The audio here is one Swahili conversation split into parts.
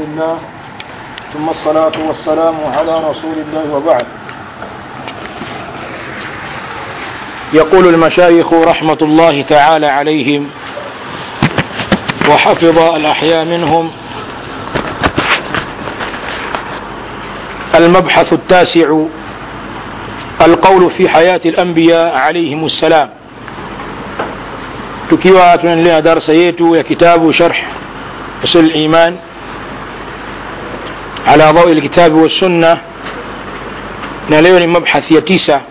لله ثم الصلاة والسلام على رسول الله وبعد يقول المشايخ رحمة الله تعالى عليهم وحفظ الأحياء منهم المبحث التاسع القول في حياة الأنبياء عليهم السلام tukiwa tunaendelea darsa yetu ya kitabu sharh usul iman ala dhawi lkitabi wassunna na leo ni mabhathi ya tisa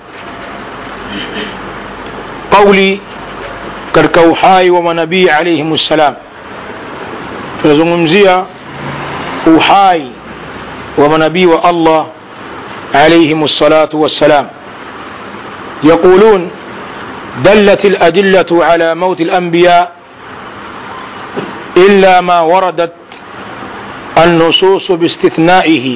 qauli katika uhai wa manabii alaihim ssalam tunazungumzia uhai wa manabii wa allah alaihim ssalatu wassalam yaqulun دلت الأدلة على موت الأنبياء إلا ما وردت النصوص باستثنائه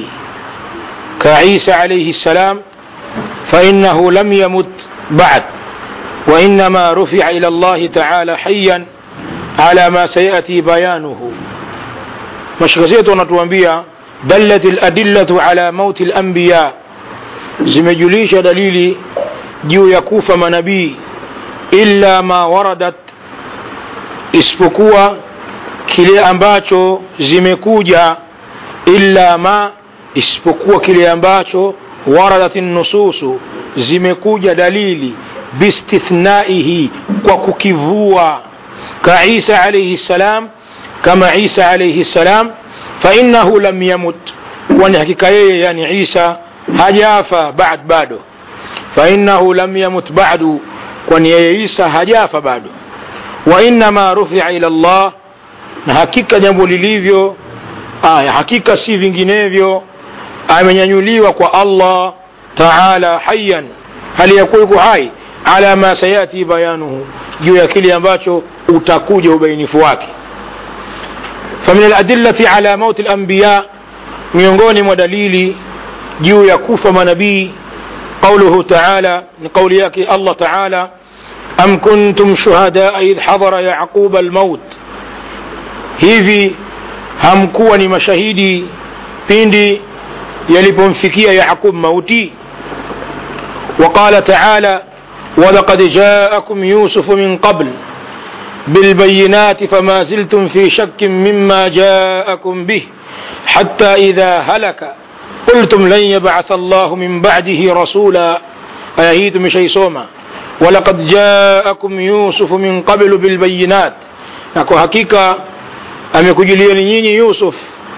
كعيسى عليه السلام فإنه لم يمت بعد وإنما رفع إلى الله تعالى حيا على ما سيأتي بيانه مشكزيت ونتوانبيا دلت الأدلة على موت الأنبياء zimejulisha dalili juu ya kufa manabii illa ma waradat isipokuwa kile ambacho zimekuja illa ma isipokuwa kile ambacho waradat nususu zimekuja dalili bistithnaihi kwa kukivua ka isa alaihi ssalam kama isa alaihi ssalam fainahu lam yamut kwani hakika yeye yani isa hajafa bad bado fainahu lam yamut badu kwani yeye isa hajafa bado wa innama rufia ila llah na hakika jambo lilivyo aya hakika si vinginevyo amenyanyuliwa kwa allah taala hayan hali yakuwa yuko hai ala ma sayati bayanuhu juu ya kile ambacho utakuja ubainifu wake famin aladillati ala mauti lambiya miongoni mwa dalili juu ya kufa manabii قوله تعالى من قول ياكي الله تعالى أم كنتم شهداء إذ حضر يعقوب الموت hivi hamkuwa ni mashahidi pindi yalipomfikia yaqub mauti وقال تعالى ولقد جاءكم يوسف من قبل بالبينات فما زلتم في شك مما جاءكم به حتى إذا هلك قلتم لن يبعث الله من بعده رسولا أيهيت مشي سوما ولقد جاءكم يوسف من قبل بالبينات نكو حقيقة amekujulieni nyinyi yusuf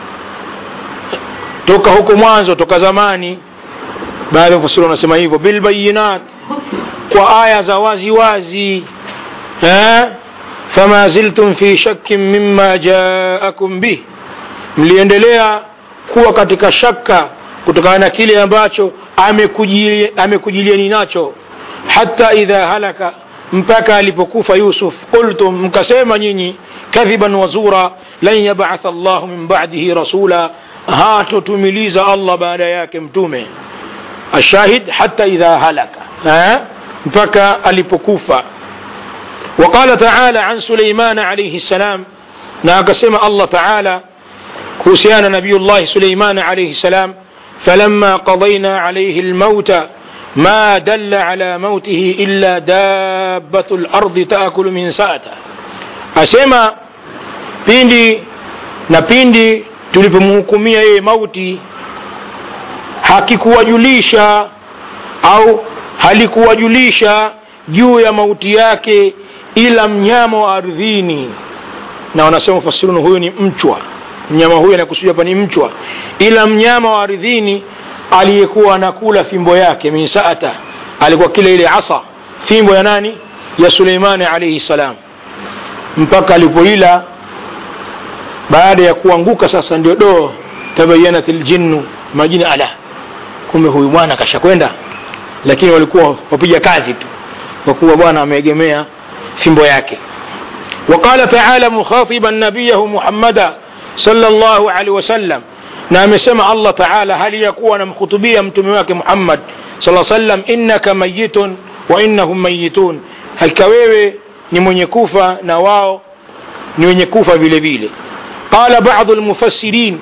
toka huko mwanzo toka zamani baadhi ya mfasiri wanasema hivyo bilbayinat kwa aya za wazi wazi eh? fama ziltum fi shakkin mima jaakum bih mliendelea kuwa katika shaka kutokana na kile ambacho amekujilieni nacho hata idha halaka mpaka alipokufa yusuf qultum mkasema nyinyi kadhiban wazura lan yabatha llahu min badihi rasula hatotumiliza allah baada yake mtume ashahid hata idha halaka ha? mpaka alipokufa وقال تعالى عن سليمان عليه السلام ناقسم الله تعالى كوسيان نبي الله سليمان عليه السلام فلما قضينا عليه الموت ما دل على موته إلا دابة الأرض تأكل من ساته أسمى pindi na pindi tulipomhukumia yeye mauti hakikuwajulisha au halikuwajulisha juu ya mauti yake ila mnyama wa ardhini na wanasema fasiruni huyu ni mchwa mnyama huyu anakusudia hapa ni mchwa ila mnyama wa ardhini aliyekuwa anakula fimbo yake min saata alikuwa kile ile asa fimbo ya nani ya suleimani alaihi salam mpaka alipoila baada ya kuanguka sasa ndio do tabayanat ljinnu majini ala kumbe huyu bwana kashakwenda lakini walikuwa wapiga kazi tu kwa kuwa bwana ameegemea fimbo yake وقال تعالى مخاطبا نبيه محمدا صلى الله عليه وسلم na amesema allah taala hali ya kuwa anamkhutubia mtume wake muhammad saa sallam innaka mayitun wa innahum mayitun hakika wewe ni mwenye kufa na wao ni wenye kufa vile vile qala badu lmufassirin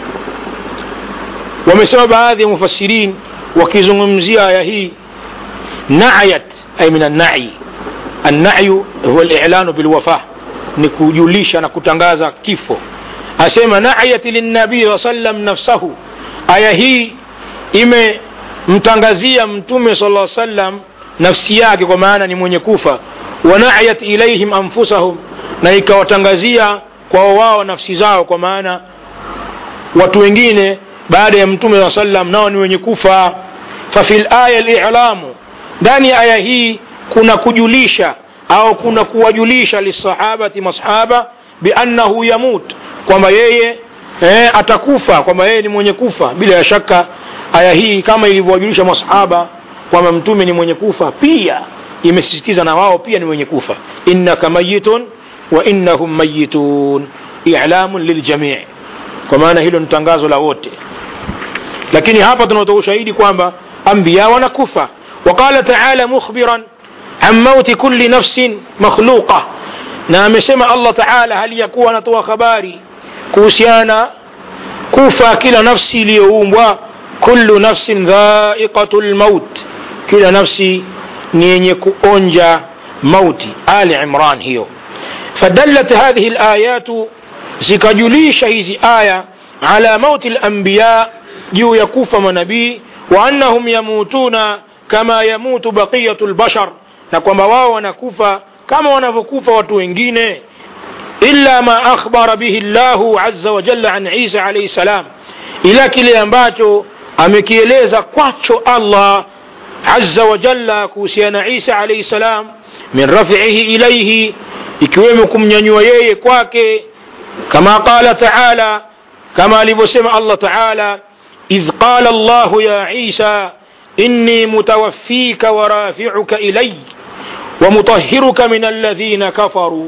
wamesema baadhi ya mufassirin wakizungumzia aya hii nayat ay min annai annayu huwa lilanu bilwafa ni kujulisha na kutangaza kifo asema nayat linabii saa sallam nafsahu aya hii imemtangazia mtume sala lla sallam nafsi yake kwa maana ni mwenye kufa wanayat ilaihim anfusahum na ikawatangazia kwao wao nafsi zao kwa maana watu wengine baada ya mtume saa sallam nao ni wenye kufa fafi laya lilamu ndani ya aya hii kuna kujulisha au kuna kuwajulisha lisahabati masahaba biannahu yamut kwamba yeye eh, atakufa kwamba yeye ni mwenye kufa bila ya shaka aya hii kama ilivyowajulisha masahaba kwamba mtume ni mwenye kufa pia imesisitiza na wao pia ni wenye kufa innaka mayitun wa innahum mayitun ilamun liljamii kwa maana hilo ni tangazo la wote lakini hapa tunatoa ushahidi kwamba anbiya wanakufa waqala taala mukhbiran an mauti kulli nafsin makhluqa na amesema allah taala hali ya kuwa anatoa habari kuhusiana kufa kila nafsi iliyoumbwa kullu nafsin dhaiqatu lmaut kila nafsi ni yenye kuonja mauti ali imran hiyo fadallat hadhihi layatu zikajulisha hizi aya ala mauti lambiya juu ya kufa manabii wa annahum yamutuna kama yamutu baqiyatu lbashar na kwamba wao wanakufa kama wanavyokufa watu wengine illa ma akhbara bihi llahu aza wajalla an isa alaihi salam ila kile ambacho amekieleza kwacho allah aza wajalla kuhusiana isa alaihi salam min rafihi ilaihi ikiwemo kumnyanyua yeye kwake kama qala taala kama alivyosema allah taala idh qala llahu ya isa inni mutawaffika warafiuka ilay ومطهرك من الذين كفروا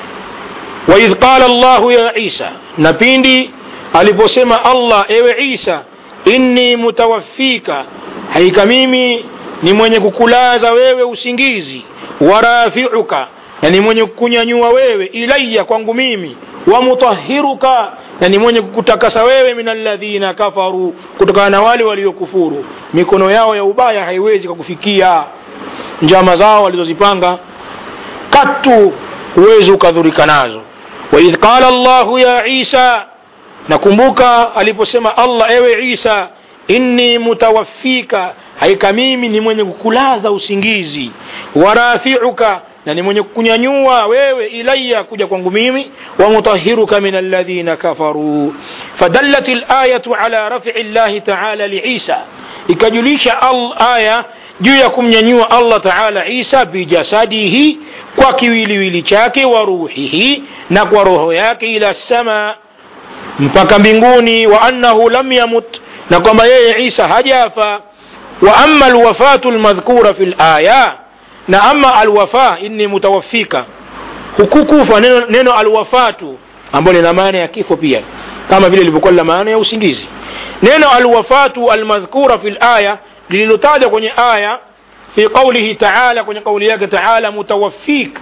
وإذ قال الله يا عيسى نبيندي aliposema allah ewe isa inni mutawaffika haika mimi ni mwenye kukulaza wewe usingizi warafiuka na ni mwenye kukunyanyua wewe ilaya kwangu mimi wamutahiruka na ni mwenye kukutakasa wewe min alladhina kafaru kutokana na wale waliokufuru mikono yao ya ubaya haiwezi kukufikia njama zao walizozipanga katu huwezi ukadhurika nazo waidh qala llahu ya isa nakumbuka aliposema allah ewe isa inni mutawaffika haika mimi ni mwenye kukulaza usingizi warafiuka na ni mwenye kukunyanyua wewe ilaya kuja kwangu mimi wamutahiruka min alladhina kafaruu fadallat layatu ala rafii llahi taala liisa ikajulisha aya juu ya kumnyanyua allah taala isa bijasadihi kwa kiwiliwili chake wa ruhihi na kwa roho yake ila sama mpaka mbinguni wa annahu lam yamut na kwamba yeye isa hajafa wa ama alwafatu lmadhkura fi laya na ama alwafa inni mutawaffika hukukufa neno, neno alwafatu ambalo lina maana ya kifo pia kama vile ilivyokuwa lina maana ya usingizi neno alwafatu almadhkura fi laya lililotajwa kwenye aya fi qaulihi taala kwenye kauli yake taala mutawaffik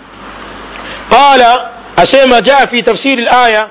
qala asema jaa fi tafsiri laya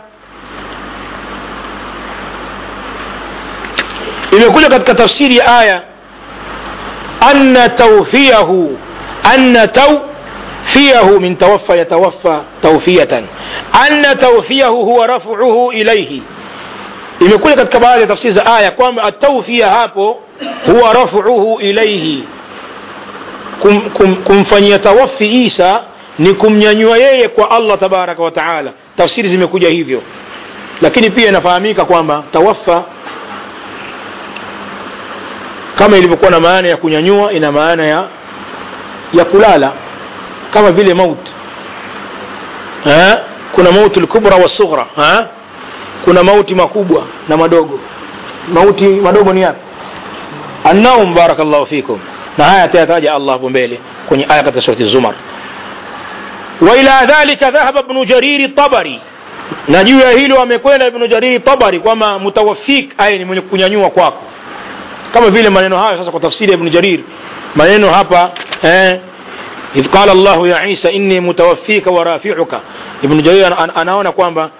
imekuja katika tafsiri ya aya anna tawfiyahu anna tawfiyahu min tawaffa yatawaffa tawfiyatan anna tawfiyahu huwa rafuhu ilaihi imekuja katika baadhi ya tafsiri za aya kwamba atawfiya hapo huwa rafuhu ilaihi kum, kum, kumfanyia tawafi isa ni kumnyanyua yeye kwa allah tabaraka wa taala tafsiri zimekuja hivyo lakini pia inafahamika kwamba tawaffa kama ilivyokuwa na maana ya kunyanyua ina maana ya ya kulala kama vile maut ha? kuna mauti lkubra wasughra ha? kuna mauti makubwa na madogo mauti madogo ni yapi annaum barakallahu fikum na haya atayataja allah hapo mbele kwenye aya katika surati zumar waila dhalika dhahaba bnu jariri tabari na juu ya hilo amekwenda ibnu jariri tabari kwamba mutawafik aya ni mwenye kunyanyua kwako kama vile maneno hayo sasa kwa tafsiri ya ibnu jarir maneno hapa eh, idh qala llahu ya isa inni mutawaffika wa rafiuka ibnu jarir an, anaona kwamba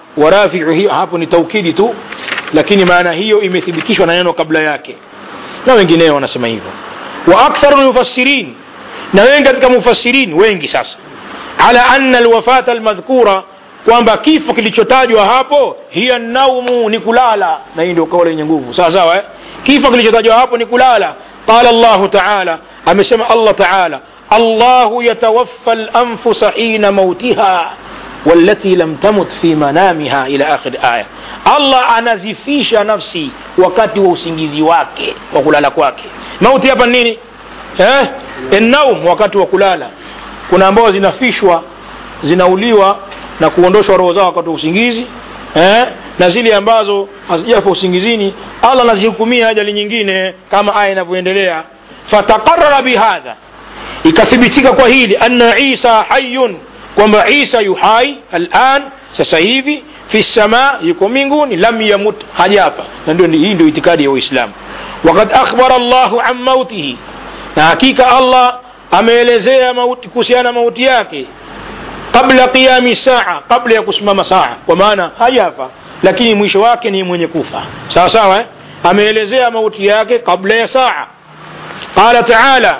warafiu hiyo hapo ni taukidi tu lakini maana hiyo imethibitishwa na neno kabla yake na wengineo wanasema hivyo wa aktharu lmufassirin na wengi katika mufassirin wengi sasa ala anna alwafata almadhkura kwamba kifo kilichotajwa hapo hiya naumu ni kulala na hii ndio kauli yenye nguvu sawa sawa eh? kifo kilichotajwa hapo ni kulala qala llahu taala amesema allah taala allahu yatawaffa lanfusa hina mautiha والتي لم تمت في منامها إلى آخر آية الله anazifisha nafsi wakati wa usingizi wake wa kulala kwake mauti hapa nini eh? naum wakati wa kulala kuna ambao zinafishwa zinauliwa na kuondoshwa roho zao wakati wa usingizi eh? na zile ambazo hazijafa usingizini allah anazihukumia ajali nyingine kama aya inavyoendelea fataqarara bihadha ikathibitika kwa hili anna isa hayun kwamba isa yuhai alan sasa hivi fi sama yuko mbinguni lam yamut hajafa na ndio hii ndio itikadi ya uislamu wakad akhbara llahu an mautihi na hakika allah ameelezea mauti kuhusiana na mauti yake qabla qiyami saa kabla ya kusimama saa kwa maana hajafa lakini mwisho wake ni mwenye kufa sawa sawa eh? ameelezea mauti yake kabla ya saa qala taala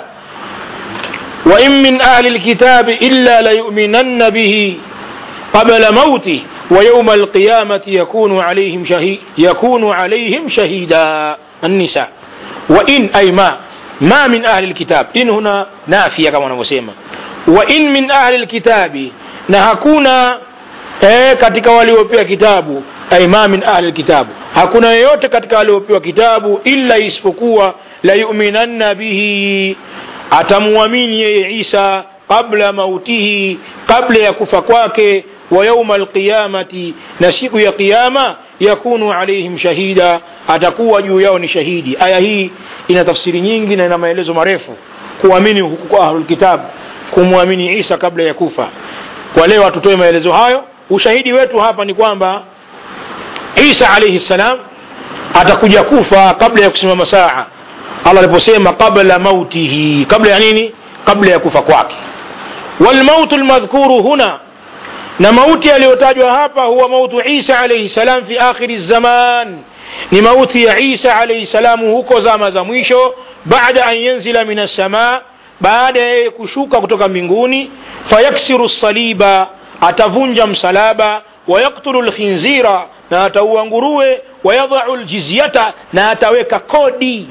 وإن من أهل الكتاب إلا ليؤمنن به قبل موته ويوم القيامة يكون عليهم شهيد يكون عليهم شهيدا النساء وإن أي ما ما من أهل الكتاب إن هنا نافية كما نسمى وإن من أهل الكتاب نهكونا eh, katika waliopewa kitabu ay ma min ahli lkitabu hakuna yeyote katika waliopewa kitabu illa isipokuwa la yuminanna bihi atamwamini yeye isa qabla mautihi kabla ya kufa kwake wa yauma alqiyamati na siku ya qiyama yakunu alaihim shahida atakuwa juu yao ni shahidi aya hii ina tafsiri nyingi na ina maelezo marefu kuamini huku kwa ahlulkitab kumwamini isa kabla ya kufa kwa leo hatutoe maelezo hayo ushahidi wetu hapa ni kwamba isa alaihi ssalam atakuja kufa kabla ya kusimama saa allah aliposema qabla mautihi kabla ya nini kabla ya kufa kwake walmautu lmadhkuru huna na mauti yaliyotajwa hapa huwa mautu isa alaihi salam fi akhiri zaman ni mauti ya isa alaihi salamu huko zama za mwisho baada an yanzila min assamaa baada ya yeye kushuka kutoka mbinguni fayaksiru saliba atavunja msalaba wayaktulu lkhinzira na ataua nguruwe wayadhau ljizyata na ataweka kodi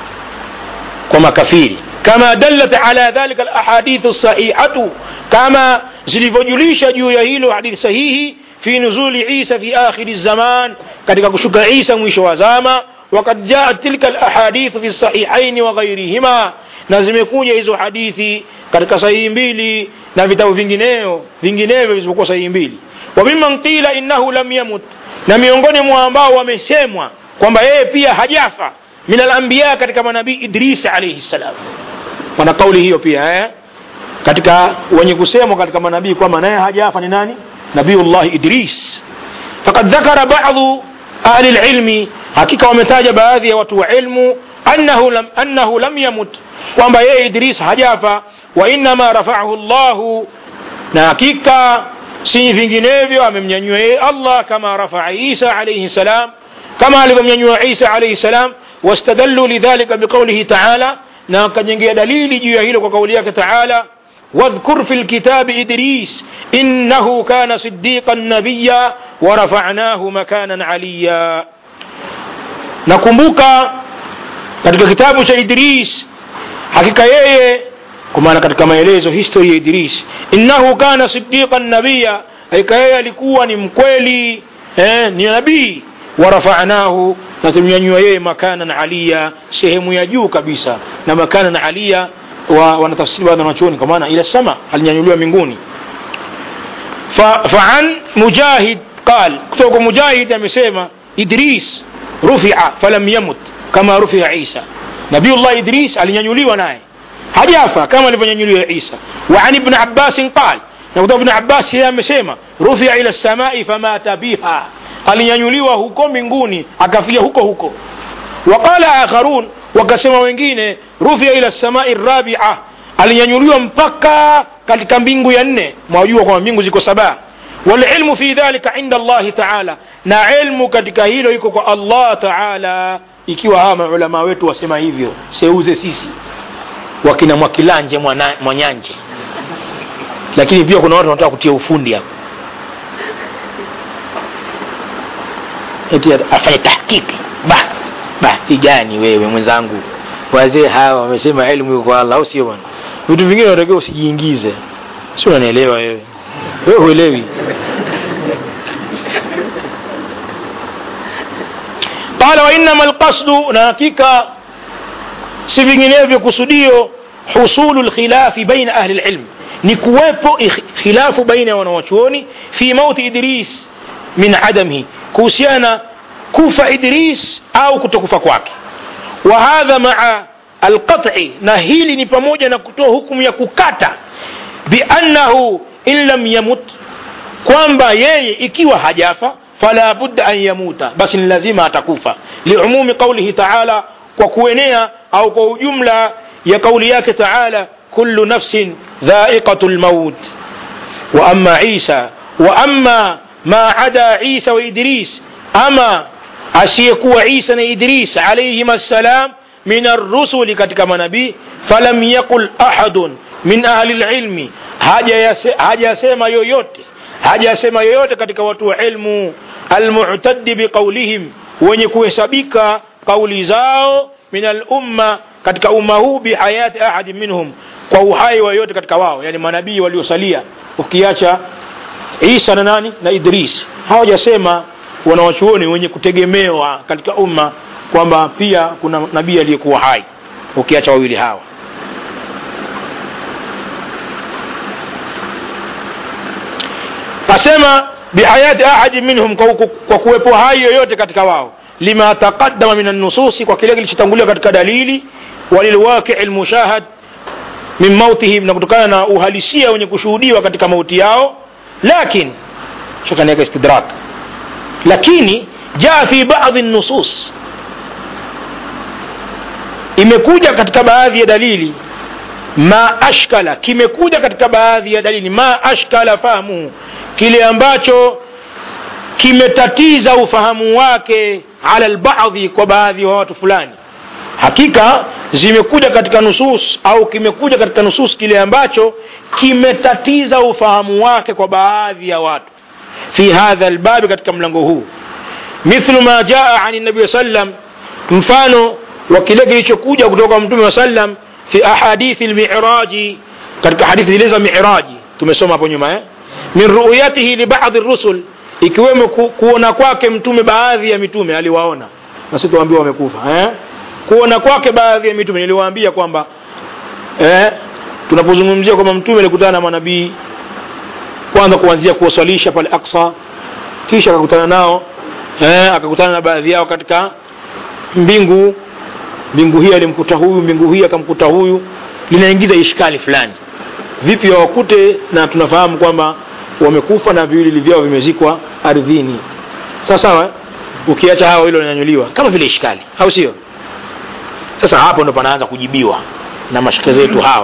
kwa makafiri kama dallat ala dhalika alahadithu sahihatu kama zilivyojulisha juu ya hilo hadithi sahihi fi nuzuli isa fi akhiri zaman katika kushuka isa mwisho wa zama wakad jaat tilka alahadithu fi sahihaini wa ghairihima na zimekuja hizo hadithi katika sahihi mbili na vitabu vingineo vinginevyo visipokuwa sahihi mbili wa mimman qila innahu lam yamut na miongoni mwa ambao wamesemwa kwamba yeye pia hajafa min alambiya katika manabii idris alaihi ssalam wana kauli hiyo pia eh? katika wenye kusemwa katika manabii kwamba naye hajafa ni nani nabiyullahi idris fakad dhakara badu ahli lilmi hakika wametaja baadhi ya watu wa ilmu annahu lam, annahu lam yamut kwamba yeye idris hajafa wa innama rafaahu llahu na hakika si vinginevyo amemnyanyua yeye allah kama rafaa isa alaihi salam kama alivyomnyanyua isa alaihi salam واستدلوا لذلك بقوله تعالى na wakajengea dalili juu ya hilo kwa kauli yake taala wadhkur fi lkitabi idris innahu kana sidiqan nabiya warafanahu makanan aliya nakumbuka katika kitabu cha idris hakika yeye kwa maana katika maelezo historia ya idris innahu kana sidiqan nabiya hakika yeye alikuwa ni mkweli eh, ni nabii warafanahu na tumnyanyua yeye makanan aliya sehemu ya juu kabisa na makanan aliya wa, wanatafsiri baadhi wanachuoni kwa maana ila sama alinyanyuliwa mbinguni faan mujahid qal kutoka mujahid amesema idris rufia falam yamut kama rufia isa nabiullah idris alinyanyuliwa naye hajafa kama alivyonyanyuliwa isa wa an ibn abbasin qal na kutoka ibn abbas yeye amesema rufia ila samai famata biha alinyanyuliwa huko mbinguni akafia huko huko waqala akharun wakasema wengine rufia ila samai rabia alinyanyuliwa mpaka katika mbingu ya nne mwajua kwamba mbingu ziko saba walilmu fi dhalika inda allahi taala na ilmu katika hilo iko kwa allah taala ikiwa hawa maulamaa wetu wasema hivyo seuze sisi wakina mwakilanje mwana- mwanyanje lakini pia kuna watu wanataka kutia ufundi hapo eti afanye tahkiki bah bahati gani wewe mwenzangu wazee hawa wamesema elimu iko kwa allah au sio bwana vitu vingine unatakiwa usijiingize si unanielewa wewe wewe huelewi qala wainama lqasdu na hakika si vinginevyo kusudio husulu lkhilafi baina ahli lilm ni kuwepo ikh- khilafu baina ya wanawachuoni fi mauti idris min adamihi kuhusiana kufa idris au kutokufa kwake wa hadha maa alqat'i na hili ni pamoja na kutoa hukumu ya kukata biannahu in lam yamut kwamba yeye ikiwa hajafa fala budda an yamuta basi ni lazima atakufa liumumi qaulihi taala kwa kuenea au kwa ujumla ya kauli yake taala kullu nafsin dhaiqatu lmaut wa ama isa wa ama ma ada isa wa idris ama asiyekuwa isa na idris alaihim assalam min arrusuli katika manabii falam yaqul ahadun min ahli lilmi hajayase- hajasema yoyote hajasema yoyote katika watu wa ilmu almutaddi biqaulihim wenye kuhesabika kauli zao min alumma katika umma huu bihayati ahadi minhum kwa uhai wa yote katika wao yani manabii waliosalia ukiacha isa na nani na idris hawajasema wanawachuoni wenye kutegemewa katika umma kwamba pia kuna nabii aliyekuwa hai ukiacha wawili hawa asema bihayati ahadi minhum kwa, ku- kwa kuwepo hai yoyote katika wao lima taqaddama min annususi kwa kile kilichotanguliwa katika dalili walilwaqii lmushahad min mautihim na kutokana na uhalisia wenye kushuhudiwa katika mauti yao lakin shakaniweka istidrak lakini jaa fi badi nusus imekuja katika baadhi ya dalili ma ashkala kimekuja katika baadhi ya dalili ma ashkala fahmuhu kile ambacho kimetatiza ufahamu wake ala lbadhi kwa baadhi wa watu fulani hakika zimekuja katika nusus au kimekuja katika nusus kile ambacho kimetatiza ufahamu wake kwa baadhi ya watu fi hadha lbabi katika mlango huu mithlu ma jaa ani nabii sallam mfano wa kile kilichokuja kutoka kwa mtume wa sallam fi ahadithi lmiraji katika hadithi zile za miraji tumesoma hapo nyuma eh? min ruyatihi libadhi rusul ikiwemo ku, kuona kwake mtume baadhi ya mitume aliwaona na sisi tuambiwa wamekufa eh? kuona kwake baadhi ya mitume niliwaambia kwamba eh, tunapozungumzia kwamba mtume alikutana na manabii kwanza kuanzia kuwaswalisha pale aksa kisha akakutana nao eh, akakutana na baadhi yao katika mbingu mbingu hii alimkuta huyu mbingu hii akamkuta huyu linaingiza ishkali fulani vipi wawakute na tunafahamu kwamba wamekufa na viwili vyao vimezikwa ardhini sawa sawa eh? ukiacha hawa hilo linanyuliwa kama vile ishkali au sio sasa hapo ndo panaanza kujibiwa na mashaka zetu hawa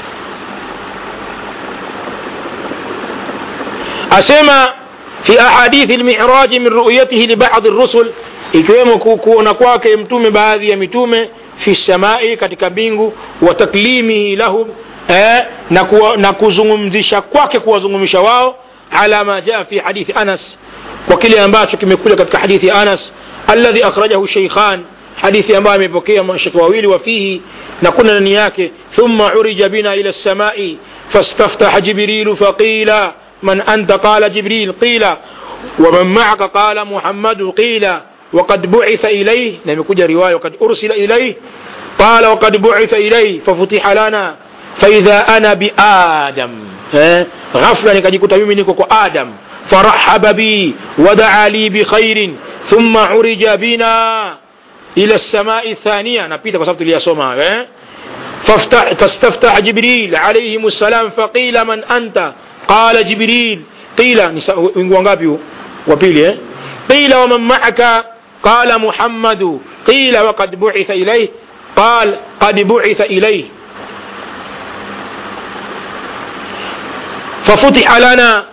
asema fi ahadithi lmiraji min ruyatihi libadhi rusul ikiwemo ku- kuona kwake mtume baadhi ya mitume fi samai katika mbingu wa taklimihi lahum eh, na, kuwa, na kuzungumzisha kwake kuwazungumsha wao ala ma jaa fi hadithi anas kwa kile ambacho kimekuja katika hadithi ya anas alladhi akhrajahu sheikhan hadithi ambayo amepokea mashaka wawili wafihi na kuna ndani yake thumma urija bina ila lsamai fastaftaha jibrilu faqila من أنت قال جبريل قيل ومن معك قال محمد قيل وقد بعث إليه لم يكن رواية وقد أرسل إليه قال وقد بعث إليه ففتح لنا فإذا أنا بآدم ها؟ غفلة نكجيكوتا mimi niko kwa Adam فرحب بي ودعا لي بخير ثم عرج بنا إلى السماء الثانية napita kwa sababu tuliyasoma eh فافتح فاستفتح جبريل عليهم السلام فقيل من أنت قال جبريل قيل wingu wangapi huu wa pili eh قيل ومن معك قال محمد قيل وقد بعث إليه قال قد بعث إليه ففتح لنا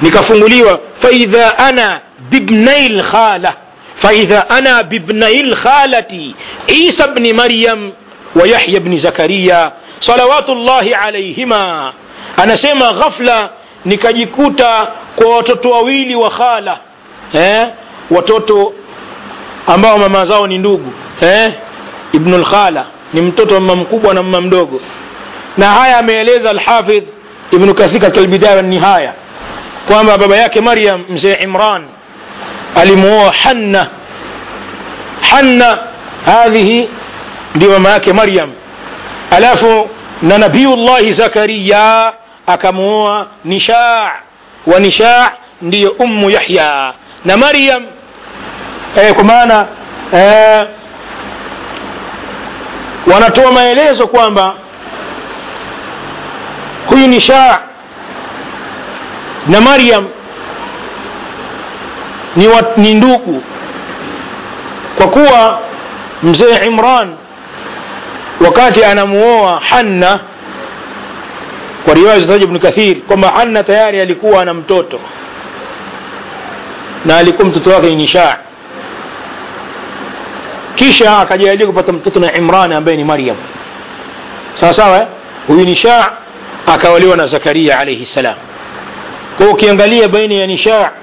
nikafunguliwa faidha ana bibnai lkhala faidha ana bibnai lkhalati isa bni maryam wa yahya bni zakariya salawatullahi alaihima anasema ghafla nikajikuta kwa watoto wawili wa khala eh? watoto ambao mama zao ni ndugu eh? ibnu lkhala ni mtoto wa mama mkubwa na mama mdogo na haya ameeleza alhafidh ibnu kathir katika albidaya wanihaya kwamba baba yake maryam mzee imran alimuoa hanna hanna hadhihi ndio mama yake maryam alafu na nabiyullahi zakariya akamuoa nishaa wa nishaa ndiyo ummu yahya na maryam eh, kwa maana eh, wanatoa maelezo kwamba huyu nishaa na maryam ni, wa, ni ndugu kwa kuwa mzee imran wakati anamuoa hanna kwa riwaya zitaja ibnu kathir kwamba hanna tayari alikuwa ana mtoto na alikuwa mtoto wake ni nishaa kisha akajalia kupata mtoto na imran ambaye ni maryam sawa sawa eh? huyu nishaa akawaliwa na zakaria alaihi ssalam kwa ukiangalia baina ya nishaa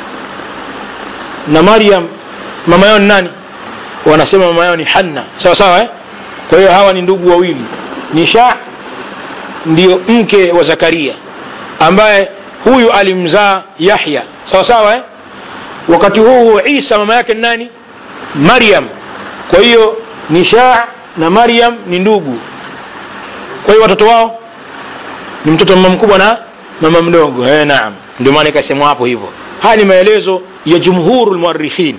na maryam mama yao ni nani wanasema mama yao ni hanna sawa sawa eh? kwa hiyo hawa ni ndugu wawili nisha ndio mke wa zakaria ambaye huyu alimzaa yahya sawa sawa eh? wakati huu huo isa mama yake ni nani maryam kwa hiyo nisha na maryam ni ndugu kwa hiyo watoto wao ni mtoto mama mkubwa na mama mdogo eh, naam ndio maana ikasemwa hapo hivyo haya ni maelezo ya jumhuru lmuarikhin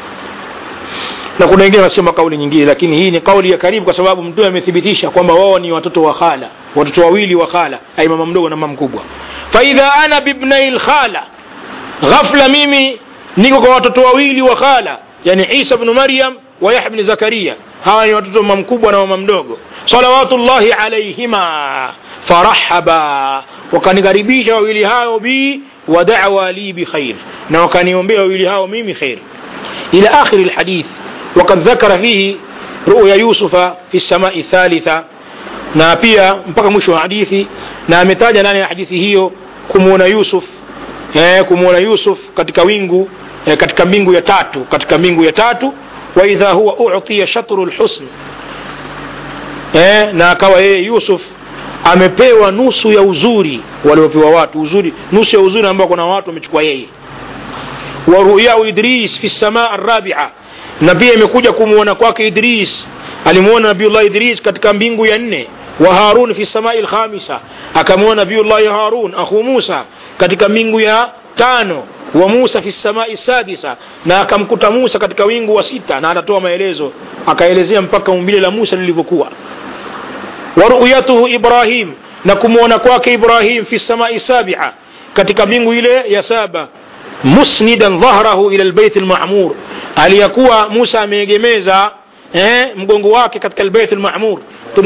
na kuna wengine wanasema kauli nyingine lakini hii ni kauli ya karibu kwa sababu mtume amethibitisha kwamba wao ni watoto wa khala watoto wawili wa khala ai mama mdogo na mama mkubwa faidha ana bibnai lkhala ghafla mimi niko kwa watoto wawili wa khala yani isa bnu maryam wa yahya bni zakaria hawa ni watoto mama mkubwa na mama mdogo salawatullahi alaihima farahaba wakanikaribisha wawili hao bi wadawa li bikhair na wakaniombea wawili hao mimi khair ila akhiri lhadith وقد ذكر فيه رؤيا يوسف في السماء الثالثة na pia mpaka mwisho wa hadithi na ametaja ndani ya hadithi hiyo kumwona yusuf eh, kumwona yusuf katika wingu eh, katika mbingu ya tatu katika mbingu ya tatu waidha huwa utiya shatru lhusn eh, na akawa yeye yusuf amepewa nusu ya uzuri waliopewa watu uzuri nusu ya uzuri ambao kuna watu wamechukua yeye wa ruyau idris fi lsamaa arabia na pia imekuja kumwona kwake idris alimwona nabiullah idris katika mbingu ya nne wa harun fi samai lkhamisa akamwona nabiullahi harun akhu musa katika mbingu ya tano wa musa fi samai sadisa na akamkuta musa katika wingu wa sita na anatoa maelezo akaelezea mpaka umbile la musa lilivyokuwa wa ruyatuhu ibrahim na kumwona kwake ibrahim fi samai sabia katika mbingu ile ya saba musnidan dhahrahu ila lbeit lmamur aliyakuwa musa ameegemeza eh, mgongo wake katika lbeit lmamur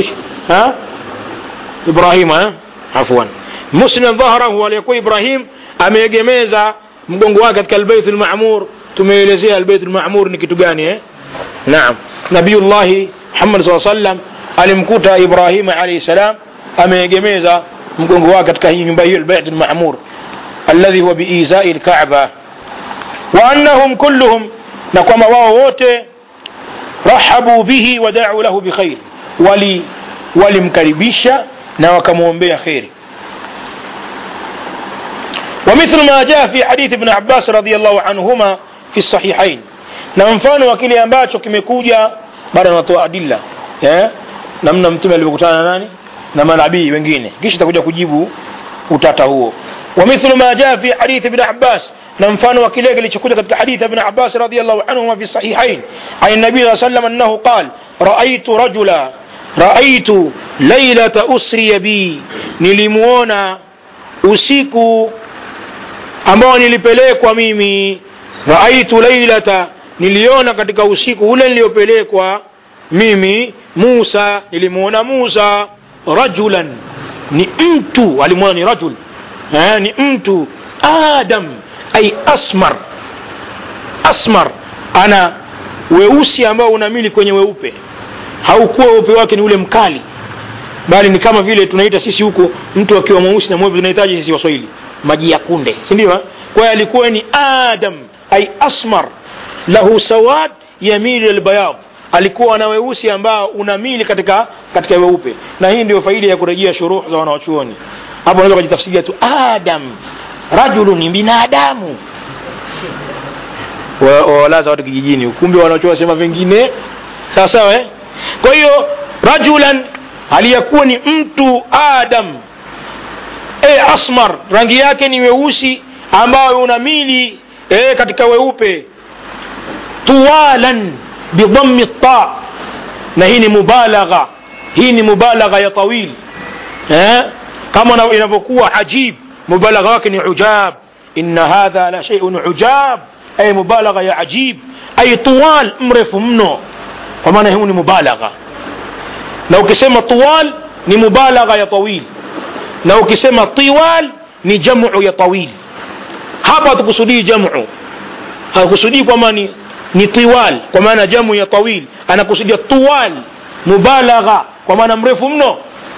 ibrahima eh? afwan musnidan dhahrahu aliyekuwa ibrahim ameegemeza mgongo wake katika lbeit lmamur tumeelezea albeit lmamur ni kitu gani eh? naam nabiyullahi muhammad saa sallam alimkuta ibrahima alaihi salam ameegemeza mgongo wake katika hii nyumba hiyo albeit lmamur alladhi huwa biizai lkaba wa annahum kulluhum na kwamba wao wote rahabu bihi wadau lahu bikhair wali walimkaribisha na wakamwombea kheri ومثل ما جاء في حديث ابن عباس رضي الله عنهما في الصحيحين na mfano wa kile ambacho kimekuja baada anatoa adilla eh? namna mtume alivyokutana na nani na manabii wengine kisha takuja kujibu utata huo ومثل ما جاء في حديث ابن عباس نمفان وكليك لشكوك حديث ابن عباس رضي الله عنهما في الصحيحين عن النبي صلى الله عليه وسلم أنه قال رأيت رجلا رأيت ليلة أسري بي نلمونا usiku ambao nilipelekwa mimi raaitu lailata niliona katika usiku ule niliyopelekwa mimi musa nilimwona musa rajulan ni mtu alimwona ni rajul eh, ni mtu adam ay asmar asmar ana weusi ambao unamili kwenye weupe haukuwa weupe wake ni ule mkali bali ni kama vile tunaita sisi huku mtu akiwa mweusi na mweupe tunahitaji sisi waswahili maji ya kunde si ndio kwa hiyo alikuwa ni adam ay asmar lahu sawad yamilu albayad alikuwa na weusi ambao unamili katika katika weupe na hii ndio faida ya kurejea shuruh za wanawachuoni hapo unaweza kujitafsiria tu adam rajulu ni binadamu wawalaza watu kijijini kumbe wanachuo wasema vingine sawa sawa eh? kwa hiyo rajulan aliyekuwa ni mtu adam e asmar rangi yake ni weusi ambayo unamili e, katika weupe tuwalan bidhammi ta na hii ni mubalagha hii ni mubalagha ya tawil eh? kama inavyokuwa ajib mubalagha wake ni ujab inna hadha la shay'un ujab ay mubalagha ya ajib ay tuwal mrefu mno kwa maana huu ni mubalagha na ukisema tuwal ni mubalagha ya tawil na ukisema tiwal ni jamu ya tawil hapa hatukusudii jamu hakusudii kwamba ni, ni tiwal kwa maana jamu ya tawil anakusudia tuwal mubalagha kwa maana mrefu mno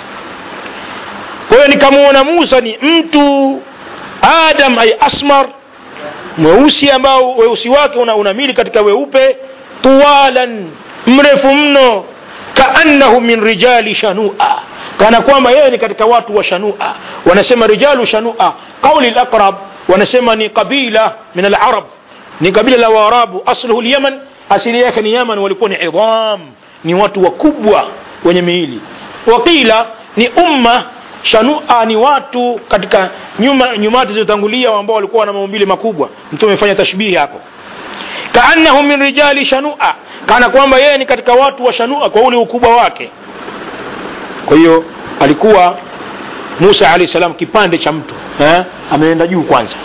kwa hiyo nikamwona musa ni mtu adam ay asmar mweusi ambao weusi wake una unamili katika weupe tuwalan mrefu mno kaannahu min rijali shanua kana kwamba yeye ni katika watu wa shanua wanasema rijalu shanua qauli laqrab wanasema ni qabila min alarab ni kabila la waarabu asluhu lyaman asili yake ni yaman walikuwa ni idham ni watu wakubwa wenye miili waqila ni umma shanua ni watu katika nyuma nyumati zilizotangulia ambao walikuwa na maumbile makubwa mtume amefanya tashbihi hapo kaannahu min rijali shanua kana kwamba yeye ni katika watu wa shanua kwa ule ukubwa wake kwa hiyo alikuwa musa alahi salam kipande cha mtu eh? ameenda juu kwanza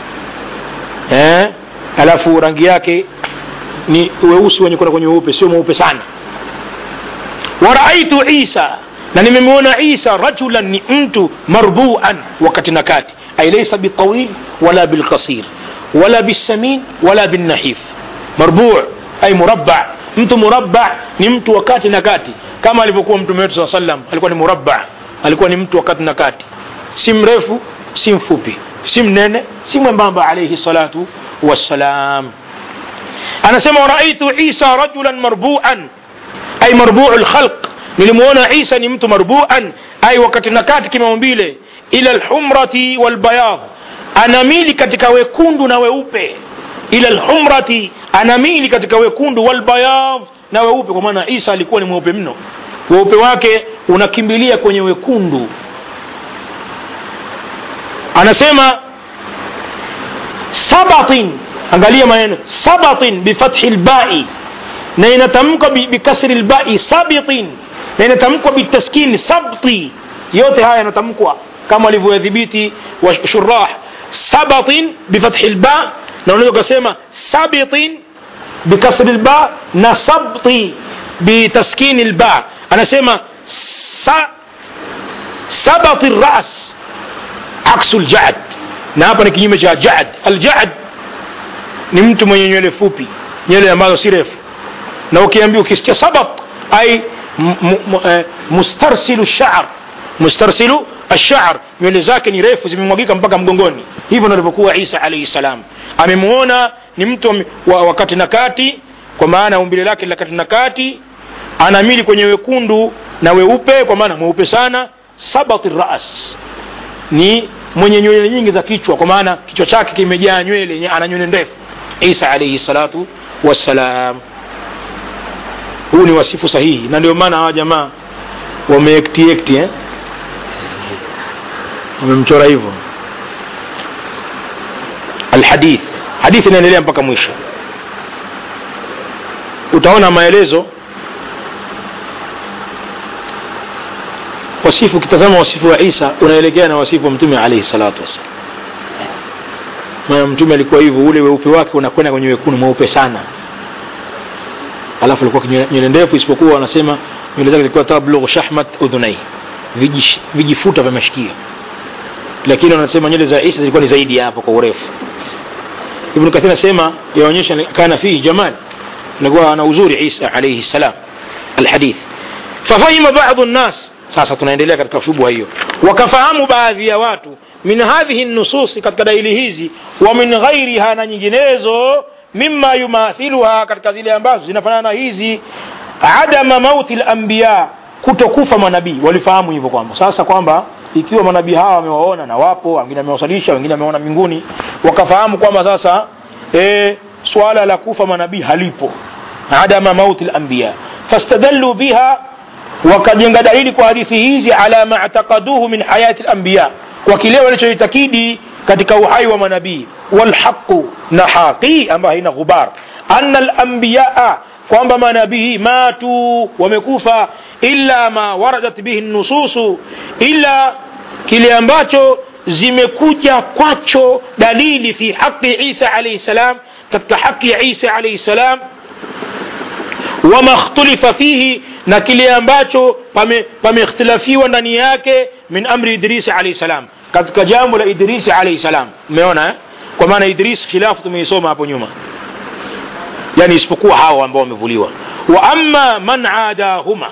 eh? alafu rangi yake ni weusi wenye kwenda kwenye weupe sio mweupe sana waraaitu isa na nimemwona isa rajulan ni mtu marbuan wakati na kati ay laysa bitawil wala bilqasir wala bisamin wala binnahif marbu ay murabba mtu murabba ni mtu wakati na kati kama alivyokuwa mtume wetu saa sallam alikuwa ni murabba alikuwa ni mtu wakati na kati si mrefu si mfupi si mnene si mwembamba alaihi salatu wassalam anasema waraitu isa rajulan marbuan ay marbuu lkhalq nilimwona isa ni mtu marbuan ay wakati na kati kimaumbile ila lhumrati walbayadh anamili katika wekundu na weupe ila lhumrati anamili katika wekundu walbayadh na weupe kwa maana isa alikuwa ni mweupe mno weupe wake unakimbilia kwenye wekundu anasema sabatin angalia maneno sabatin bifathi lbai na inatamkwa bikasri lbai sabitin na inatamkwa bitaskini sabti yote haya yanatamkwa kama walivyoyadhibiti washurah sabatin bifathi lba na unaweza ukasema sabitin bikasri lba na sabti bitaskini lba anasema sa, sabati ras aksu ljad na hapa ni kinyume cha jad aljad ni mtu mwenye nywele fupi nywele ambazo si refu na ukiambia ukisikia sabat ai mustarsilu shar mustarsilu ashar nywele zake ni refu zimemwagika mpaka mgongoni hivyo ndivyokuwa isa alaihi salam amemwona ni mtu wa, wa kati na kati kwa maana umbile lake la kati na kati anamili kwenye wekundu na weupe kwa maana mweupe sana sabati ras ni mwenye nywele nyingi za kichwa kwa maana kichwa chake kimejaa nywele ana nywele ndefu isa alaihi salatu wassalam huu ni wasifu sahihi na ndio maana hawa jamaa wameektiekti eh? wamemchora hivyo alhadith hadithi inaendelea mpaka mwisho utaona maelezo wasifu ukitazama wasifu wa isa unaelekea na wasifu wa mtume alaihi salatu wassalam maana mtume alikuwa hivyo ule weupe wake unakwenda kwenye wekundu mweupe sana alafu alikuwa nywele ndefu isipokuwa wanasema nywele zake zilikuwa tablughu shahmat udhunai vijifuta vya mashikio lakini wanasema nywele za isa zilikuwa ni zaidi ya hapo kwa urefu ibnu kathir anasema yaonyesha kana fihi jamal alikuwa ana uzuri isa alaihi salam alhadith fafahima badu nnas sasa tunaendelea katika shubha hiyo wakafahamu baadhi ya watu min hadhihi nususi katika dalili hizi wa min ghairiha na nyinginezo mima yumathiluha katika zile ambazo zinafanana na hizi adama mauti lambiya kutokufa manabii walifahamu hivyo kwamba sasa kwamba ikiwa manabii hawa wamewaona na wapo wengine wamewasalisha wengine wameona mbinguni wakafahamu kwamba sasa e, swala la kufa manabii halipo adama mauti lambiya fastadallu biha wakajenga dalili kwa hadithi hizi ala ma ataqaduhu min hayati lambiya kwa kile walichoitakidi katika uhai wa manabii walhaqu na haqi ambayo haina ghubar anna lambiyaa kwamba manabii matu wamekufa illa ma waradat bihi nususu illa kile ambacho zimekuja kwacho dalili fi haqi isa alaihi salam katika haqi ya isa alaihi salam wama ikhtulifa fihi na kile ambacho pameikhtilafiwa pame ndani yake min amri idrisi alaihi salam katika jambo la idrisi alaihi salam umeona eh? kwa maana idris khilafu tumeisoma hapo nyuma yani isipokuwa hao ambao wamevuliwa wa amma man adahuma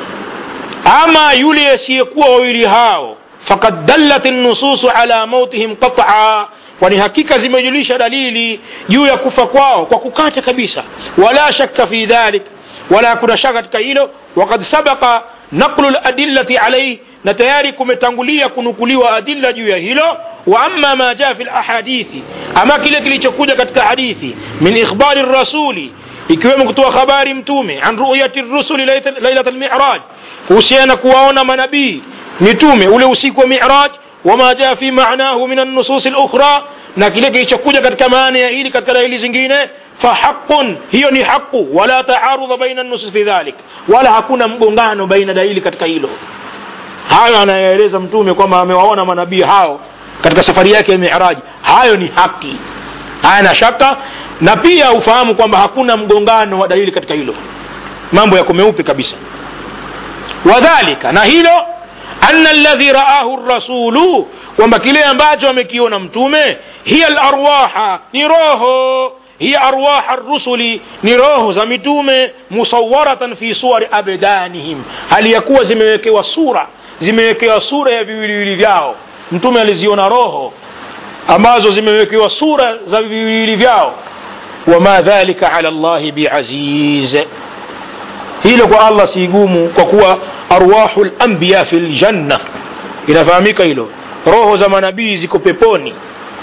ama yule asiyekuwa wawili hao fakad dallat nususu ala mautihim qat'a kwani hakika zimejulisha dalili juu ya kufa kwao kwa kukata kabisa wala shakka fi dhalik wala kuna shaka katika hilo wakad sabaka naqlu ladillati alaihi na tayari kumetangulia kunukuliwa adilla juu ya hilo wa amma ma jaa fi lahadithi ama kile kilichokuja katika hadithi min ikhbari rasuli ikiwemo kutoa habari mtume an ruyati rusuli lailat lmiraj kuhusiana kuwaona manabii mitume ule usiku wa miraj wama jaa fi manahu min annusus lukhra na kile kilichokuja katika maana ya hili katika dalili zingine fahaqun hiyo ni haqu wala taarudha baina nusus fi dhalik wala hakuna mgongano baina dalili katika hilo hayo anayoeleza mtume kwamba amewaona manabii hao katika safari yake ya miraji hayo ni haki hayana shaka na pia ufahamu kwamba hakuna mgongano wa dalili katika hilo mambo yako meupe kabisa wadhalika na hilo anna alladhi raahu rasulu kwamba kile ambacho amekiona mtume hiya larwaha ni roho hiya arwaha rusuli ni roho za mitume musawaratan fi suwari abdanihim hali ya kuwa zimewekewa sura zimewekewa sura ya viwiliwili vyao mtume aliziona roho ambazo zimewekewa sura za viwiliwili vyao wama dhalika ala llahi biaziz hilo kwa allah si gumu kwa kuwa arwahu lambiya fi ljanna inafahamika hilo roho za manabii ziko peponi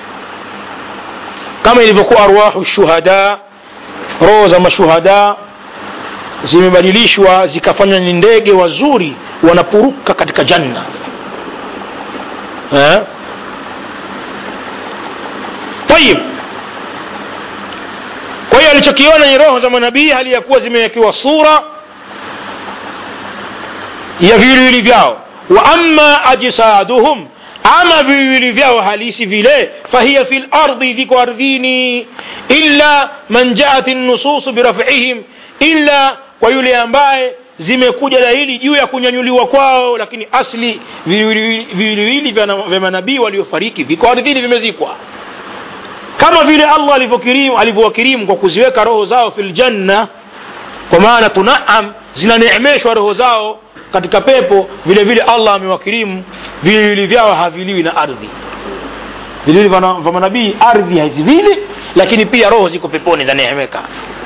kama ilivyokuwa arwahu shuhada roho za mashuhada zimebadilishwa zikafanywa ni ndege wazuri wanapuruka katika janna eh? tayib kwa hiyo alichokiona ni roho za manabii hali ya kuwa zimewekewa sura ya viwiliwili vyao wa amma ajsaduhum ama viwili vyao halisi vile fahiya fi lardi viko ardhini illa man jaat nususu birafihim illa kwa yule ambaye zimekuja dalili juu ya kunyanyuliwa kwao lakini asli viwiliwili vya manabii waliofariki viko ardhini vimezikwa kama vile allah alivyokirimu alivyowakirimu kwa kuziweka roho zao fi ljanna kwa maana tunaam zinaneemeshwa roho zao katika pepo vile vile allah amewakirimu viwili vyao haviliwi na ardhi vilivili vya manabii ardhi hazivili lakini pia roho ziko peponi zaneemeka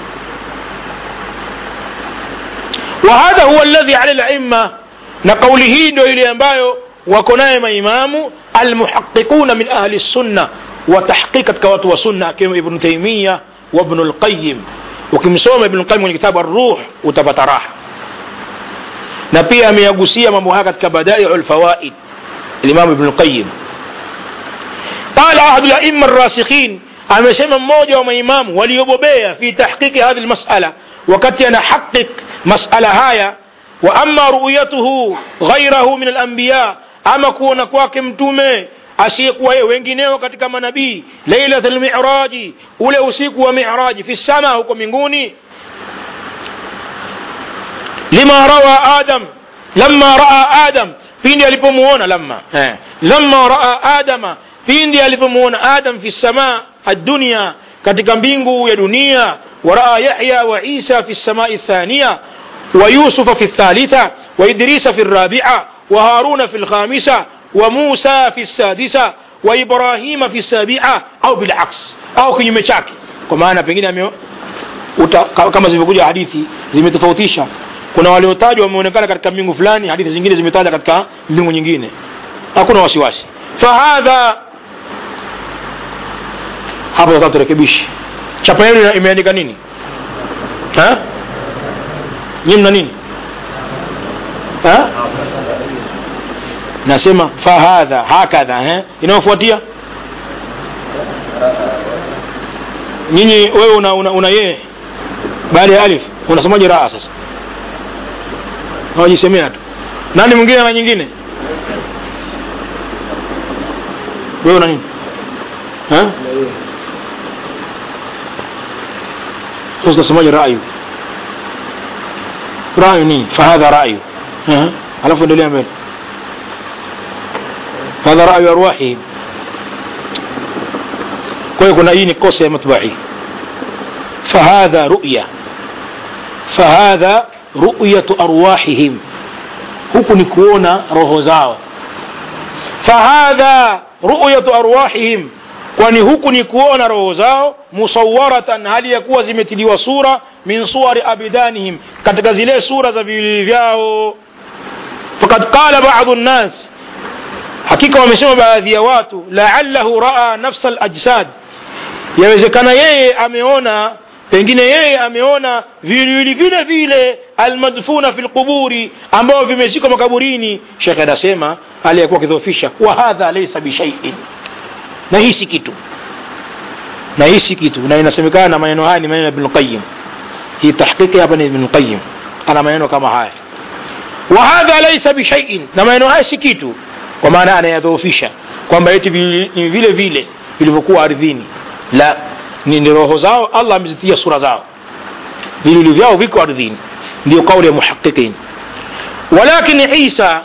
وهذا هو الذي على الأئمة نقوله ndio ile ambayo wako naye maimamu almuhaqiquna min ahli sunna watahqiq katika watu wa sunna akiwemo ibnu taimiya wabnu lqayim ukimsoma ibnu lqayim kwenye kitabu arruh utapata raha na pia ameyagusia mambo haya katika badaiu lfawaid limamu ibnu lqayim qala ahadu laima rasikhin amesema mmoja wa maimamu waliobobea fi tahqiqi hadhi lmasala wakati anahaqiq masala haya wa ama ruyatuhu ghairahu min alambiya ama kuona kwake mtume asiyekuwa yeye wengineo katika manabii lailat lmiraji ule usiku wa miraji fi sama huko mbinguni lima rawa adam lama raa adam pindi alipomuona lamma eh. lamma raa adama pindi alipomuona adam fi samaa addunia katika mbingu ya dunia waraa yahya wa isa fi samai thania ويوسف في الثالثة وإدريس في الرابعة وهارون في الخامسة وموسى في السادسة وإبراهيم في السابعة أو بالعكس أو kinyume chake kwa maana pengine ame uta, kama zilivyokuja hadithi zimetofautisha kuna waliotajwa wameonekana katika mbingu fulani hadithi zingine zimetaja katika mbingu nyingine hakuna wasiwasi fahadha hapo sasa turekebishi chapa yenu imeandika nini ha? nyie mna nini ha? nasema fahadha hakadha eh? inayofuatia nyinyi wewe una, una, una yeye baada ya alif unasemaje raa sasa hawajisemea tu nani mwingine na nyingine wewe una nini ha? sasa unasemaje rayu rayu nini fahadha rayu alafu endelea mbele hadha rayu arwahihim kwa hiyo kuna hii ni kosa ya matbai fahadha ruya fahadha ruyatu arwahihim huku ni kuona roho zao fahadha ruyatu arwahihim kwani huku ni kuona roho zao musawaratan hali ya kuwa zimetiliwa sura min suwari abidanihim katika zile sura za viwili vyao fakad qala badu nnas hakika wamesema baadhi ya watu laallahu raa nafsa alajsad yawezekana yeye ameona pengine yeye ameona viwiliwili vile vile almadfuna fi lquburi ambao vimezikwa makaburini shekhe anasema aliyekuwa akidhofisha wa hadha laisa bishaiin na hii si kitu na hii si kitu na inasemekana na maneno haya ni maneno ya ibnulqayim hii tahqiqi hapa ni ibnulqayim ana maneno kama haya wa hadha laisa bishaiin na maneno haya si kitu kwa maana anayadhoofisha kwamba eti ni vile vile vilivyokuwa ardhini la ni, ni roho zao allah amezitia sura zao vilivyo vyao viko ardhini ndio kauli ya muhaqiqin walakin isa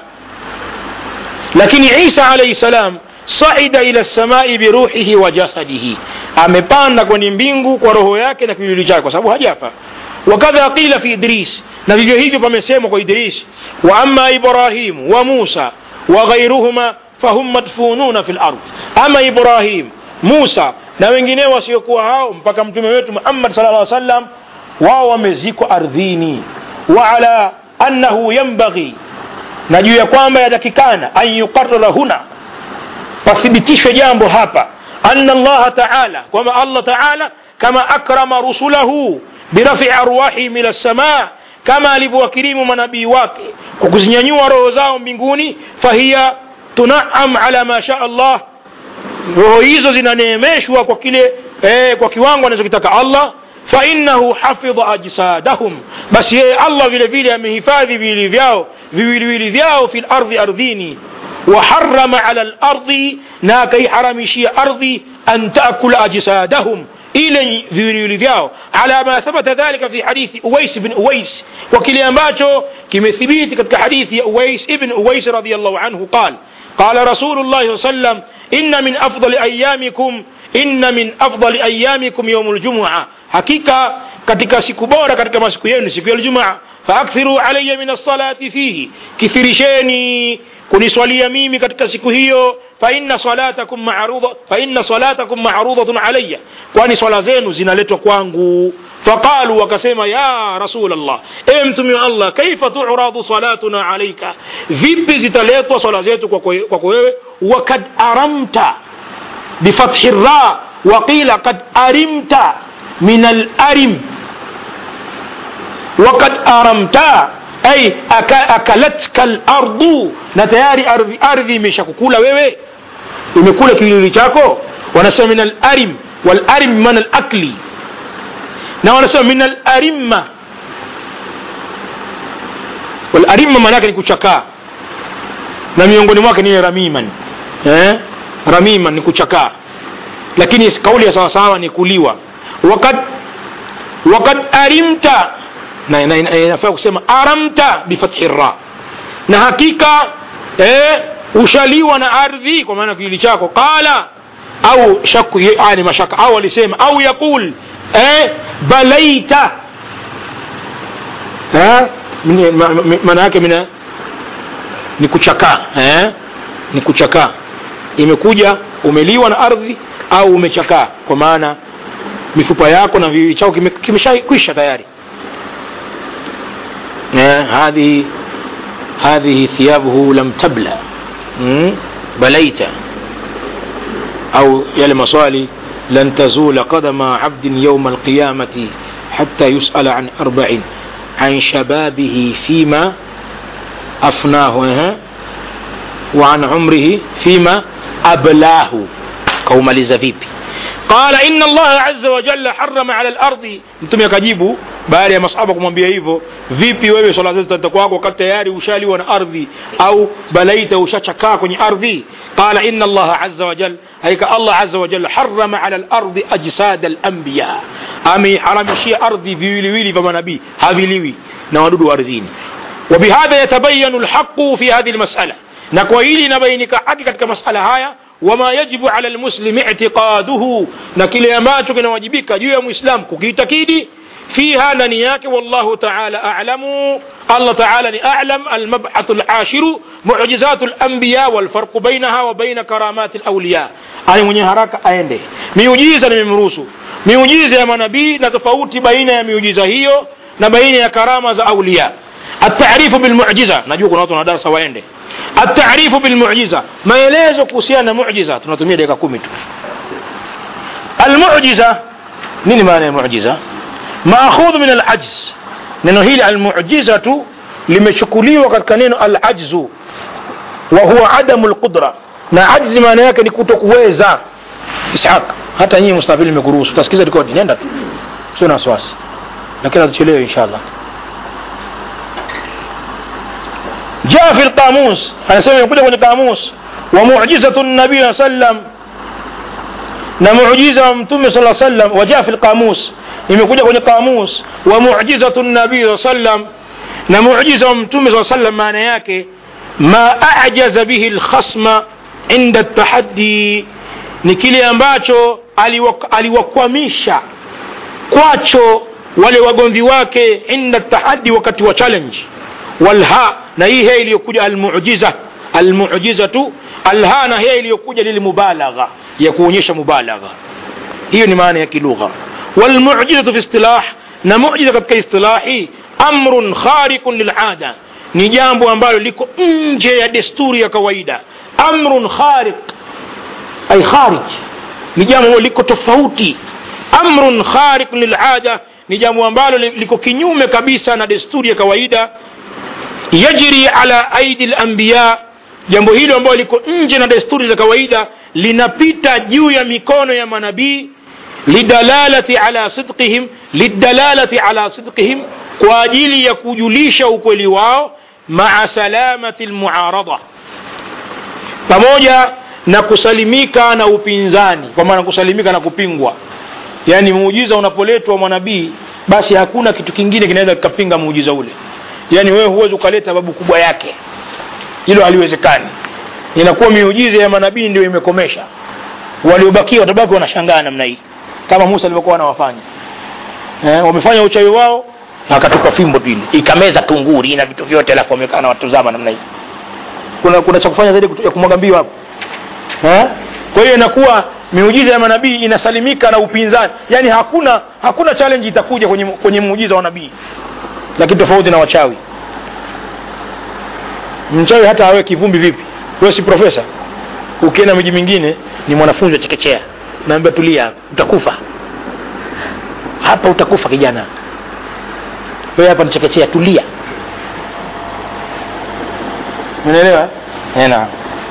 lakini isa alaihi salam saida ila lsamai biruhihi wa jasadihi amepanda kwenye mbingu kwa roho yake na kiwiliwili chake kwa sababu hajafa wakadha qila fi idris na vivyo hivyo pamesemwa kwa idris wa ama ibrahimu wa musa wa ghairuhuma fahum madfununa fi lard ama ibrahim musa na wengineo wasiokuwa hao mpaka mtume wetu muhammad sala llah sallam wao wamezikwa ardhini wa ala annahu yambaghi na juu ya kwamba yatakikana an yuqarara huna pathibitishwe jambo hapa anna allaha taala kwamba allah taala kama akrama rusulahu birafi arwahihim ila lsamaa kama alivyowakirimu manabii wake kwa kuzinyanyua roho zao mbinguni fahiya tunaam ala ma shaa allah roho hizo zinaneemeshwa kwa kile eh, kwa kiwango anachokitaka allah fainahu hafidha ajsadahum basi yeye allah vile vile amehifadhi viwili vyao viwiliwili vyao fi lardhi ardhini وحرم على الأرض ناكي حرمشي أرضي أن تأكل أجسادهم إلى ذيولي vyao على ما ثبت ذلك في حديث أويس بن أويس وكل أمباتو كما ثبيت كتك حديث أويس ابن أويس رضي الله عنه قال قال رسول الله صلى الله عليه وسلم إن من أفضل أيامكم إن من أفضل أيامكم يوم الجمعة حقيقة katika siku bora katika masiku yenu siku ya Ijumaa faakthiru alayya min as-salati fihi kithirisheni kuniswalia mimi katika siku hiyo fa inna salatakum ma'ruda fa inna salatakum ma'rudatun alayya kwani swala zenu zinaletwa kwangu faqalu wakasema ya rasul allah ewe mtume wa allah kaifa tu'radu salatuna alayka vipi zitaletwa swala zetu kwako wewe wakad aramta bifathi ra وقيل قد أرمت من الأرم وقد أرمت أي أكلتك الأرض نتياري أرضي أرضي مشakukula wewe imekula kiwiliwili chako wanasema min alarim walarim mana alakli na wanasema min alarimma walarimma maana yake ni kuchakaa na miongoni mwake ni ramiman eh? ramiman ni kuchakaa lakini kauli ya sawasawa ni kuliwa wakad wakad arimta na inafaa kusema aramta bifathi ra na hakika eh, ushaliwa na ardhi kwa maana kiwili chako qala au shaku yani mashaka au alisema au yaqul eh, balaita eh, mini- ma- ma- maana yake mina ni kuchakaa eh? ni kuchakaa imekuja umeliwa na ardhi au umechakaa kwa maana mifupa yako na viwili chako kime- kimeshakwisha tayari eh, hadhihi هذه ثيابه لم تبلى مم؟ بليت أو يلي مصالي لن تزول قدم عبد يوم القيامة حتى يسأل عن أربع عن شبابه فيما أفناه ها؟ وعن عمره فيما أبلاه قوم لزفيبي قال إن الله عز وجل حرم على الأرض mtume akajibu baada ya masahaba kumwambia hivyo vipi wewe swala zetu zitakuwa kwako wakati tayari ushaliwa na ardhi au balaita ushachakaa kwenye ardhi qala inna allaha azza wa jal hakika allah azza wa jal harama ala lardi ajsad alambiya ameiharamishia ardhi viwiliwili vya manabii haviliwi na wadudu wa ardhini وبهذا يتبين الحق في هذه المسألة نكويل نبينك حق كتك مسألة هايا وما يجب على المسلم اعتقاده نكيل يماتك نواجبك جوا مسلم كيتكيدي فيها ننياك والله تعالى أعلم الله تعالى أعلم المبعث العاشر معجزات الأنبياء والفرق بينها وبين كرامات الأولياء أي من يهراك أينده miujiza nimemruhusu miujiza ya manabii na tofauti baina ya miujiza hiyo na baina ya karama za aulia التعريف بالمعجزة najua kuna watu wana darasa waende التعريف بالمعجزة maelezo kuhusiana na mujiza tunatumia dakika kumi tu المعجزة nini maana ya mujiza maakhudhu min alajz neno hili almujizatu limechukuliwa katika neno alajzu wa huwa adamu lqudra na ajzi maana yake ni kutokuweza ishaq hata nyinyi mustafili nimekuruhusu utasikiza rekodi nenda tu sio na wasiwasi lakini hatuchelewe inshallah جاء في القاموس أنا سمع يقول في القاموس ومعجزة النبي صلى الله عليه وسلم na muujiza wa mtume sala sallam wajaa fi lqamus imekuja kwenye qamus wa mujizatu nabii saa sallam na muujiza wa mtume saa sallam maana yake ma ajaza bihi lkhasma inda tahaddi ni kile ambacho aliwak- aliwakwamisha kwacho wale wagomvi wake inda tahaddi wakati wa challenge walha na hii he iliyokuja almujiza almujizatu alha na he iliyokuja lilmubalagha ya kuonyesha mubalagha hiyo ni maana ya kilugha walmujizatu fi istilah na mujiza katika istilahi amrun khariqun lilada ni jambo ambalo liko nje ya desturi ya kawaida amrun khariq ay kharij ni jambo ambalo liko tofauti amrun khariq lilada ni jambo ambalo li- liko kinyume kabisa na desturi ya kawaida yajri ala aidi lanbiya jambo hilo ambalo liko nje na desturi za kawaida linapita juu ya mikono ya manabii lidalalati ala sidqihim lidalalati ala sidqihim kwa ajili ya kujulisha ukweli wao maa salamati lmuarada pamoja na kusalimika na upinzani kwa maana kusalimika na kupingwa yaani muujiza unapoletwa mwanabii basi hakuna kitu kingine kinaweza kikapinga muujiza ule yaani wewe huwezi ukaleta babu kubwa yake hilo haliwezekani inakuwa miujiza ya manabii ndio imekomesha waliobakia watabaki wanashangaa namna hii kama musa alivyokuwa anawafanya eh, wamefanya uchawi wao akatupa fimbo tu ile ikameza tunguri na vitu vyote alafu wamekaa na watuzama namna hii kuna kuna cha kufanya zaidi kutu- ya kumwaga mbio hapo eh? kwa hiyo inakuwa miujiza ya manabii inasalimika na upinzani yaani hakuna hakuna challenge itakuja kwenye, kwenye muujiza wa nabii lakini tofauti na wachawi mchawi hata awe kivumbi vipi wewe si profesa ukienda miji mingine ni mwanafunzi wa chekechea naambia tulia hapa, utakufa hapa utakufa kijana wewe hapa ni chekechea tulia unaelewa Eh, naam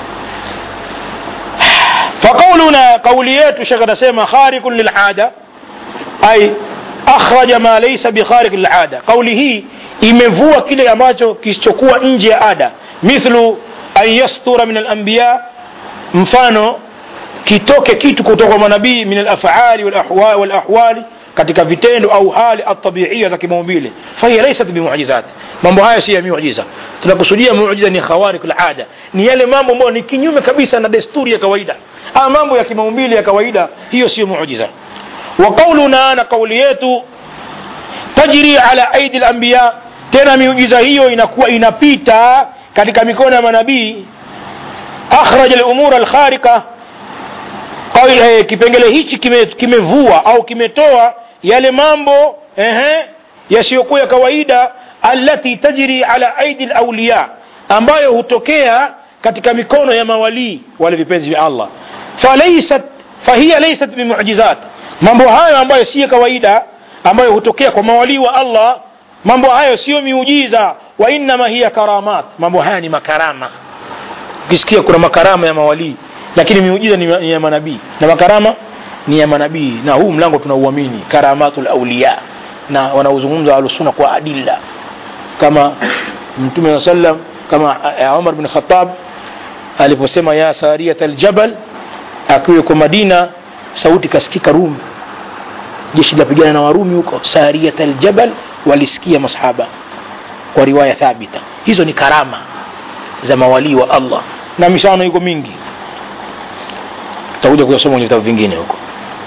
فقولنا قوليات شيخ نسمى خارق للعادة أي أخرج ما ليس بخارق للعادة قوله imevua kile ambacho kisichokuwa nje ya ada mithlu an yastura min alambiya mfano kitoke kitu kutoka kwa manabii min alafali walahwa- walahwali katika vitendo au hali atabiia za kimaumbile fahiya laysat bimuujizat mambo haya si ya miujiza tunakusudia muujiza ni khawariq alada ni yale mambo ambayo ni kinyume kabisa na desturi ya kawaida ama mambo ya kimaumbile ya kawaida hiyo sio muujiza wa qauluna na kauli yetu tajri ala aidi lambiya tena miujiza hiyo inakuwa inapita katika mikono ya manabii akhraja lumura alkharika eh, kipengele hichi kimevua kime kimevua au kimetoa yale mambo ehe yasiyokuwa ya kawaida allati tajri ala aidi lauliya ambayo hutokea katika mikono ya mawalii wale vipenzi vya allah falaysat fahiya laysat bimuujizat mambo hayo ambayo si ya kawaida ambayo hutokea kwa mawalii wa allah mambo hayo sio miujiza wa innama hiya karamat mambo haya ni makarama ukisikia kuna makarama ya mawalii lakini miujiza ni ni ya manabii na makarama ni ya manabii na huu mlango tunauamini karamatul auliya na wanaozungumza ahlusunna kwa adilla kama mtume saa sallam kama uh, umar bin khatab aliposema ya sariyat aljabal akiwa yuko madina sauti kasikika rumi jeshi lapigana na warumi huko sariyat aljabal walisikia masahaba kwa riwaya thabita hizo ni karama za mawalii wa allah na mifano iko mingi tutakuja kuyasoma kwenye vitabu vingine huko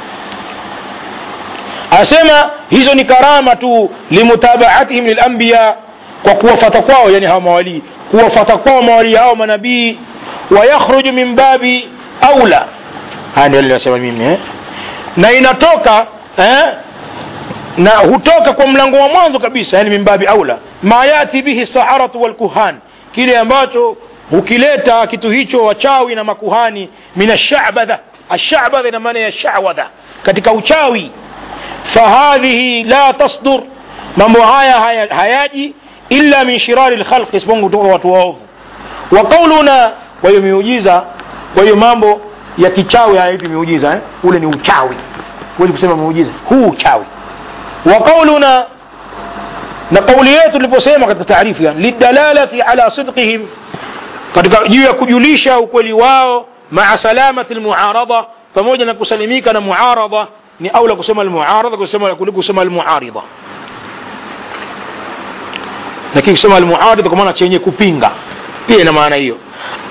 asema hizo ni karama tu limutabaatihim lilambiya kwa kuwafata kwao yani hawa mawalii kuwafata kwao mawalii hao manabii wayakhruju min babi aula haya ndio linasema mimi eh? na inatoka eh? na hutoka kwa mlango wa mwanzo kabisa yani min babi aula ma yati bihi saharatu walkuhan kile ambacho hukileta kitu hicho wachawi na makuhani min ashabadha ashabadha ina maana ya shawadha katika uchawi fahadhihi la tasdur mambo haya haya hayaji illa min shirari lkhalqi isipokuwa kutoka watu waovu wa qauluna kwa hiyo miujiza kwa hiyo mambo ya kichawi hayaitwi miujiza eh? ule ni uchawi huwezi kusema miujiza huu uchawi wa qauluna na kauli yetu tuliposema katika taarifu yani lidalalati ala sidqihim katika juu ya kujulisha ukweli wao maa salamati lmuarada pamoja na kusalimika na muarada ni aula kusema almuarada kusema kuliko kusema almuarida lakini kusema almuarida kwa maana chenye kupinga pia ina maana hiyo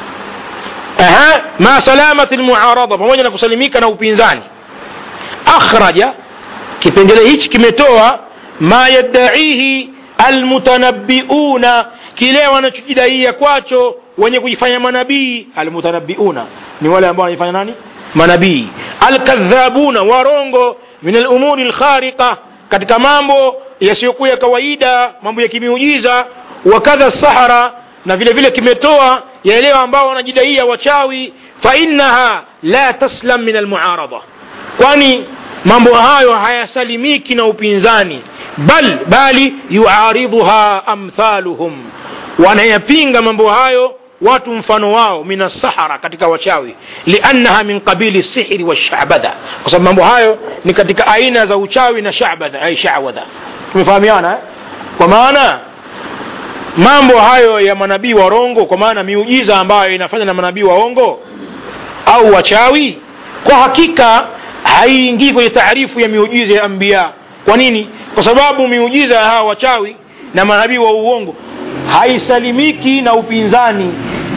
aha ma salamati almuarada pamoja na kusalimika na upinzani akhraja kipengele hichi kimetoa ma yaddaihi almutanabbiuna kile wanachojidaia kwacho wenye kujifanya manabii almutanabbiuna ni wale ambao wanajifanya nani manabii alkadhabuna warongo min alumuri alkhariqa katika mambo yasiyokuwa ya kawaida mambo ya kimiujiza wakadha sahara na vile vile kimetoa yale ambao wanajidaia wachawi fainaha la taslam min almuarada kwani mambo hayo hayasalimiki na upinzani bal bali yuaridhuha amthaluhum wanayapinga mambo hayo watu mfano wao min assahara katika wachawi liannaha min qabili sihri washabadha kwa sababu mambo hayo ni katika aina za uchawi na shabadha ay shawadha tumefahamiana eh? kwa maana mambo hayo ya manabii warongo kwa maana miujiza ambayo inafanya na manabii waongo au wachawi kwa hakika haiingii kwenye taarifu ya miujiza ya anbiya kwa nini kwa sababu miujiza ya hawa wachawi na manabii wa uongo haisalimiki na upinzani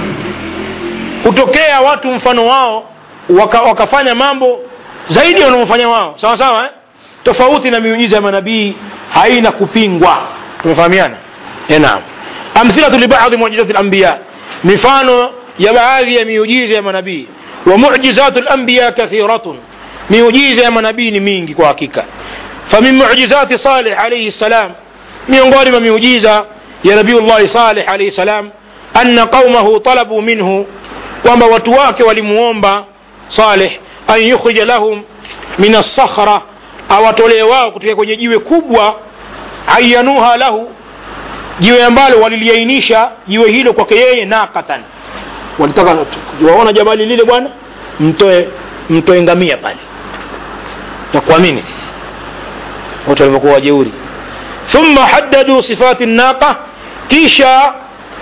hutokea watu mfano wao waka, wakafanya mambo zaidi wanaofanya wao sawa sawa eh? tofauti na miujiza ya manabii haina kupingwa tumefahamiana naam amthilatu libadhi muujizati lambiya mifano ya baadhi ya miujiza ya manabii wa mujizatu lambiya kathiratun miujiza ya manabii ni mingi kwa hakika famin mujizati salih alaihi ssalam miongoni mwa miujiza ya nabiyullahi salih alaihi salam anna qaumahu talabu minhu kwamba watu wake walimuomba saleh an yukhrija lahum min assakhra awatolee wao kutoka kwenye jiwe kubwa ayanuha lahu jiwe ambalo waliliainisha jiwe hilo kwake yeye naqatan walitaka waona jabali lile bwana mtoe mtoe ngamia pale takuamini sisi watu walivyokuwa wajeuri thumma haddadu sifati naqa kisha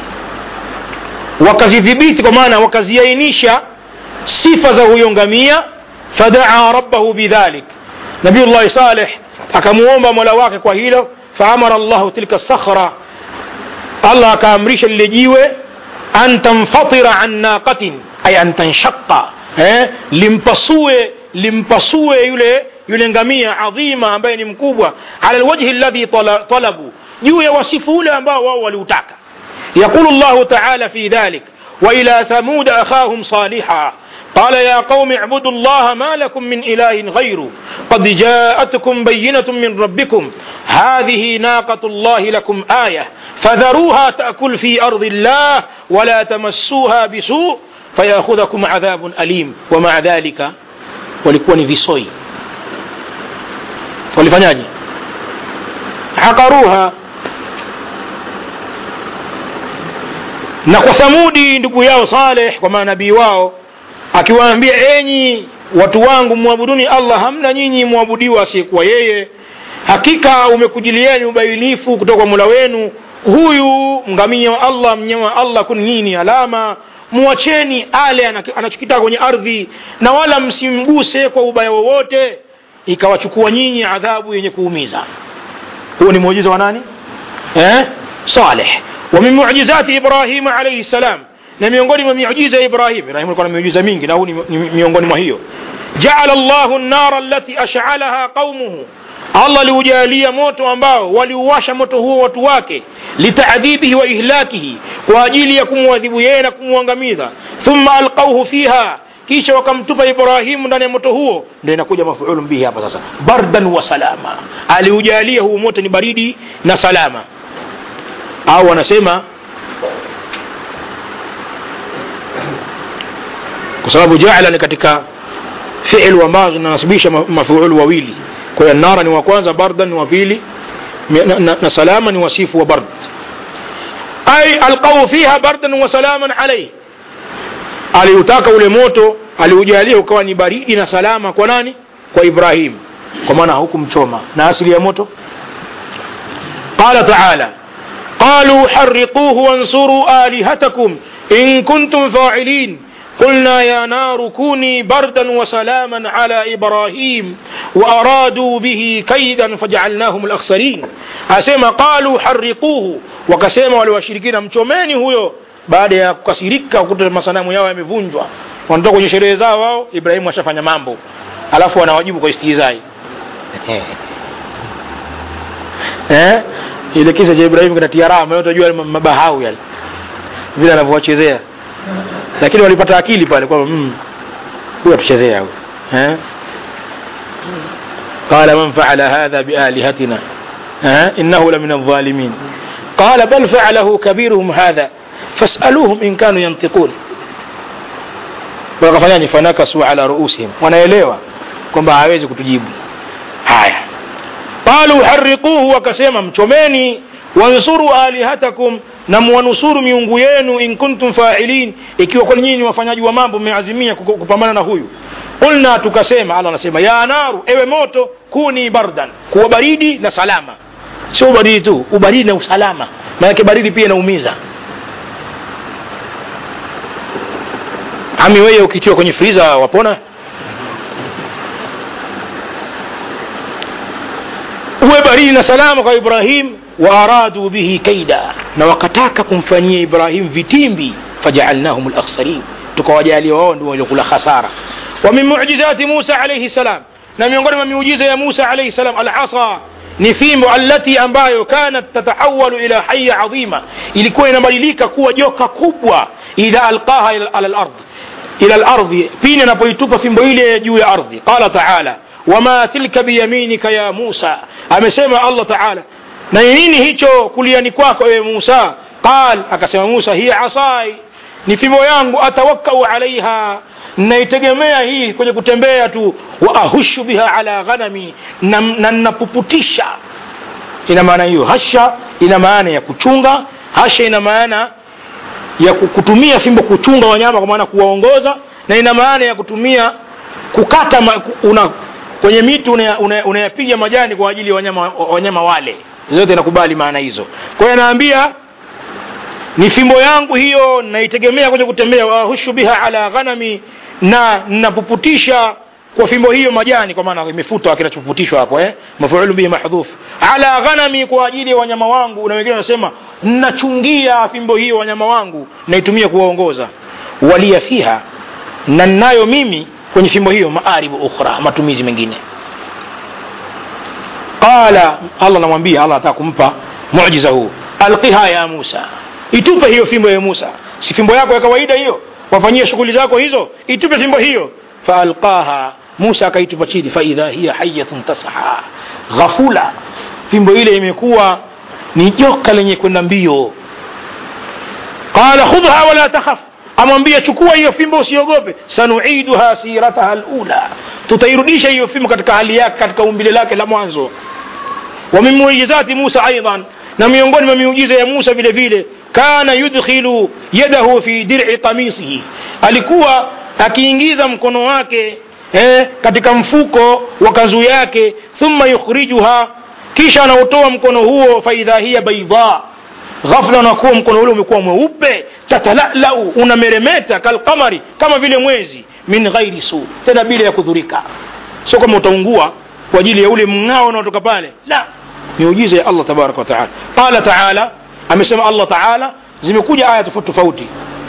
wakazidhibiti kwa maana wakaziainisha sifa za huyo ngamia fadaa rabbahu bidhalik nabiyullahi saleh akamuomba mola wake kwa hilo faamara llahu tilka sakhra allah akaamrisha lile jiwe an tanfatira an naqatin ay an tanshaqa eh, limpasue limpasue yule yule ngamia adhima ambaye ni mkubwa ala lwajhi alladhi tala- talabu juu ya wasifu ule ambao wao waliutaka yaqulu llahu taala fi dhalik وإلى ثمود أخاهم صالحا قال يا قوم اعبدوا الله ما لكم من إله غيره قد جاءتكم بينة من ربكم هذه ناقة الله لكم آية فذروها تأكل في أرض الله ولا تمسوها بسوء فيأخذكم عذاب أليم ومع ذلك walikuwa ni visoi walifanyaje hakaruha na kwa thamudi ndugu yao saleh kwa manabii wao akiwaambia enyi watu wangu mwabuduni allah hamna nyinyi mwabudiwa asiyekuwa yeye hakika umekujilieni ubainifu kutoka kwa mula wenu huyu ngamia wa allah mnyama wa allah kuni nyinyi ni alama mwacheni ale anaki- anachokitaka kwenye ardhi na wala msimguse kwa ubaya wowote ikawachukua nyinyi adhabu yenye kuumiza huo ni muujiza wa nani eh? saleh wa min muujizati ibrahima alaihi salam na miongoni mwa miujiza ya ibrahim ibrahim alikuwa na miujiza mingi na huu ni ni miongoni mwa hiyo jaala llahu nnara allati ashalaha qaumuhu allah aliujalia moto ambao waliuwasha moto huo watu wake litadhibihi wa ihlakihi kwa ajili ya kumwadhibu yeye na kumwangamiza thumma alqauhu fiha kisha wakamtupa ibrahimu ndani ya moto huo ndio inakuja mafuulu bihi hapa sasa bardan wa salama aliujalia huu moto ni baridi na salama au wanasema kwa sababu jaala ni katika fiilu ambazo zinanasibisha ma- mafuulu wawili kwa hiyo nara ni wa kwanza bardan ni wa pili mi- na, na, na salama ni wasifu wa bard ay alqau fiha bardan wa salaman alayhi aliutaka ule moto aliujalia ukawa ni baridi na salama kwa nani kwa ibrahim kwa maana hukumchoma na asili ya moto qala taala قالوا حرقوه وانصروا آلهتكم إن كنتم فاعلين قلنا يا نار كوني بردا وسلاما على إبراهيم وأرادوا به كيدا فجعلناهم الأخسرين أسمى قالوا حرقوه وكسema wale washirikina mchomeni huyo baada ya kukasirika kukuta masanamu yao yamevunjwa wanatoka kwenye sherehe zao wao ibrahimu ashafanya mambo alafu wanawajibu kwa istihzai eh? ile kisa cha ibrahimu kinatia raha maana utajua yale mabahau yale vile anavyowachezea lakini walipata akili pale kwamba mm, huyu atuchezea huyu eh? قال من فعل هذا بآلهتنا ها إنه لمن الظالمين قال بل فعله كبيرهم هذا فاسألوهم إن كانوا ينطقون wakafanyaje fanakasu ala ruusihim wanaelewa kwamba hawezi kutujibu haya qalu hariquhu wakasema mchomeni wansuru alihatakum na mwanusuru miungu yenu in kuntum failin ikiwa kwani nyinyi ni wafanyaji wa mambo mmeazimia kuku- kupambana na huyu qulna tukasema allah anasema ya naru ewe moto kuni bardan kuwa baridi na salama sio ubaridi tu ubaridi na usalama maanake baridi pia inaumiza ami wewe ukitiwa kwenye friza wapona uwe baridi na salama kwa ibrahim waaradu bihi kaida na wakataka kumfanyia ibrahim vitimbi fajaalnahum lakhsarin tukawajalia wao ndio waliokula khasara wa min mujizati musa alaihi salam na miongoni mwa miujiza ya musa alaihi salam alasa ni fimbo allati ambayo kanat tatahawalu ila haya adhima ilikuwa inabadilika kuwa joka kubwa idha alqaha ila ala lard ila lardhi pindi anapoitupa fimbo ile juu ya ardhi qala taala wama tilka biyaminika ya musa amesema allah taala na ni nini hicho kuliani kwako ewe musa qal akasema musa hiya asai ni fimbo yangu atawakkau alaiha naitegemea hii kwenye kutembea tu wa ahushu biha ala ghanami na na napuputisha ina maana hiyo hasha ina maana ya kuchunga hasha ina maana ya ku- kutumia fimbo kuchunga wanyama kwa maana kuwaongoza na ina maana ya kutumia kukata ma, ku- una, kwenye miti unayapiga una, unayapiga majani kwa ajili ya wanyama, wanyama wale zote inakubali maana hizo kwa hiyo anaambia ni fimbo yangu hiyo naitegemea kwenye kutembea wahushu biha ala ghanami na napuputisha kwa fimbo hiyo majani kwa maana imefutwa kinachofutishwa hapo eh? mafuulu bihi mahdhuf ala ghanami kwa ajili ya wanyama wangu na wengine wanasema nachungia fimbo hiyo wanyama wangu naitumia kuwaongoza walia fiha na ninayo mimi kwenye fimbo hiyo maaribu ukhra matumizi mengine qala allah namwambia allah ataka kumpa mujiza huu alqiha ya musa itupe hiyo fimbo ya musa si fimbo yako ya kawaida hiyo wafanyie shughuli zako hizo itupe fimbo hiyo faalqaha musa akaitupa chini faidha hiya hayatun tasha ghafula fimbo ile imekuwa ni joka lenye kwenda mbio qala khudha wala takhaf amwambia chukua hiyo fimbo usiogope sanuiduha sirataha lula tutairudisha hiyo fimbo katika hali yake katika umbile lake la mwanzo wa min muujizati musa aidan na miongoni mwa miujiza ya musa vile vile kana yudkhilu yadahu fi dir'i qamisihi alikuwa akiingiza mkono wake eh, katika mfuko wa kanzu yake thumma yukhrijuha kisha anautoa mkono huo faidha hiya baidha ghafla unakuwa mkono ule umekuwa mweupe tatalalau unameremeta kalqamari kama vile mwezi min ghairi su tena bila ya kudhurika sio kama utaungua kwa ajili ya ule mng'ao unaotoka pale la miujiza ya allah tabaraka wataala qala taala amesema allah taala zimekuja aya tofauti tofauti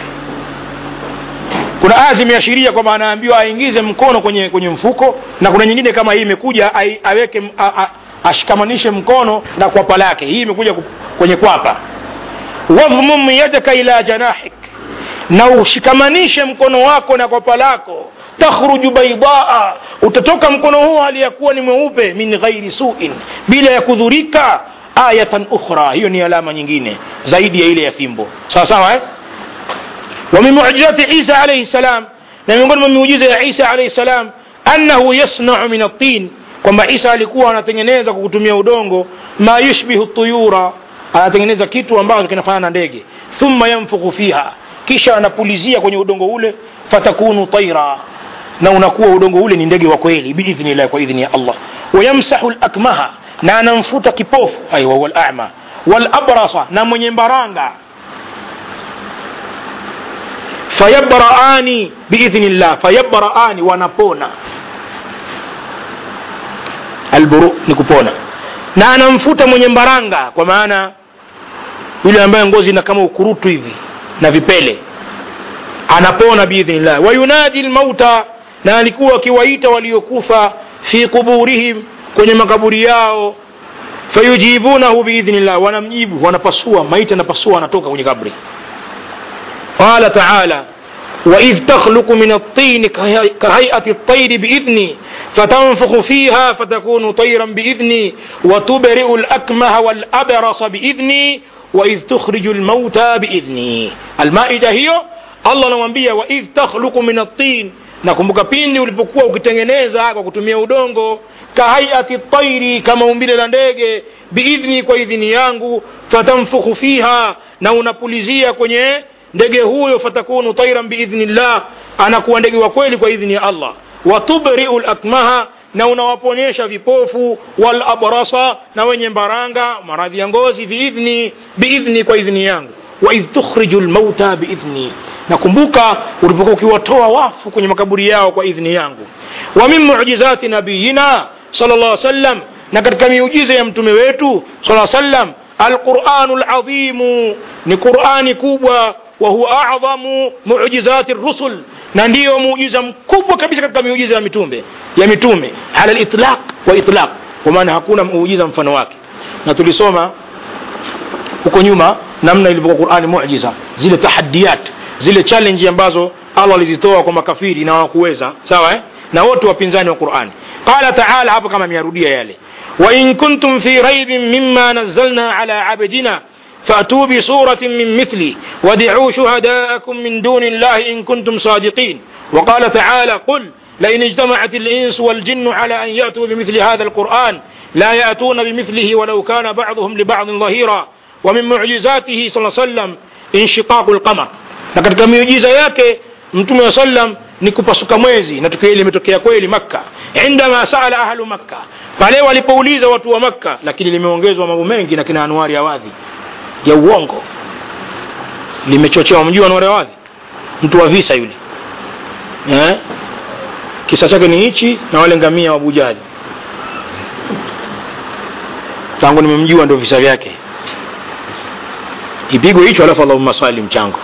kuna aya zimeashiria kwamba anaambiwa aingize mkono kwenye kwenye mfuko na kuna nyingine kama hii imekuja ai- aweke a, a, ashikamanishe mkono na kwapa lake hii imekuja ku- kwenye kwapa wadhmum yadaka ila janahik na ushikamanishe mkono wako na kwapa lako takhruju baidaa utatoka mkono huo hali ya kuwa ni mweupe min ghairi suin bila ya kudhurika ayatan ukhra hiyo ni alama nyingine zaidi ya ile ya fimbo sawa sawa eh? ومن معجزات عيسى عليه السلام na miongoni mwa miujiza ya isa alaihi salam annahu yasnau min attin kwamba isa alikuwa anatengeneza kwa kutumia udongo ma yushbihu tuyura anatengeneza kitu ambacho kinafanana na ndege thumma yanfukhu fiha kisha anapulizia kwenye udongo ule fatakunu taira na unakuwa udongo ule ni ndege wa kweli biidhnillah kwa idhni ya allah wayamsahu lakmaha na anamfuta kipofu ay wahuwa lama walabrasa na mwenye mbaranga fayabraani biidhnillah fayabraani wanapona alburu ni kupona na anamfuta mwenye mbaranga kwa maana yule ambaye ngozi ina kama ukurutu hivi na vipele anapona biidhnillah wayunadi lmauta na alikuwa akiwaita waliokufa fi quburihim kwenye makaburi yao fayujibunahu biidhnillah wanamjibu wanapasua maiti anapasua anatoka kwenye kabri قال تعالى وإذ تخلق من الطين كهي- كهيئة الطير بإذني فتنفخ فيها فتكون طيرا بإذني وتبرئ الأكمه والأبرص بإذني وإذ تخرج الموتى بإذني المائدة هي الله نوambia وإذ تخلق من الطين nakumbuka pindi ulipokuwa ukitengeneza kwa kutumia udongo kahaiati tairi kama umbile la ndege biidhni kwa idhini yangu fatanfukhu fiha na unapulizia kwenye ndege huyo fatakunu tairan biidhnillah anakuwa ndege wa kweli kwa idhni ya allah watubriu lakmaha na unawaponyesha vipofu walabrasa na wenye mbaranga maradhi ya ngozi biidhni biidhni kwa idhni yangu waidh tukhriju lmauta biidhni nakumbuka ulipokuwa ukiwatoa wafu kwenye makaburi yao kwa idhni yangu wa min mujizati nabiyina sal llah sallam na katika miujiza ya mtume wetu sala sallam alquranu ladhimu ni qurani kubwa wahuwa adhamu mujizati rusul na ndiyo muujiza mkubwa kabisa katika miujiza ya mitume ya mitume ala litlaq wa itlaq kwa maana hakuna muujiza mfano wake na tulisoma huko nyuma namna ilivyokuwa qurani mujiza zile tahadiyat zile challenge ambazo allah alizitoa kwa makafiri na hawakuweza sawa eh? na wote wapinzani wa qurani qala taala hapo kama ameyarudia yale wain kuntum fi raibin mima nazzalna ala abdina فأتوا بصورة من مثلي ودعوا شهداءكم من دون الله إن كنتم صادقين وقال تعالى قل لئن اجتمعت الإنس والجن على أن يأتوا بمثل هذا القرآن لا يأتون بمثله ولو كان بعضهم لبعض ظهيرا ومن معجزاته صلى الله عليه وسلم انشقاق القمر na katika miujiza yake mtume wa sallam ni kupasuka mwezi na tukio hili limetokea kweli makka indama saala ahlu makka pale walipouliza watu wa makka lakini limeongezwa mambo mengi na kina anuari awadhi ya uongo limechochewa mjua anuari awadhi mtu wa visa yule eh? kisa chake ni hichi na wale ngamia wa abujali tangu nimemjua ndo visa vyake ipigwe hicho alafu allahumma swali mchango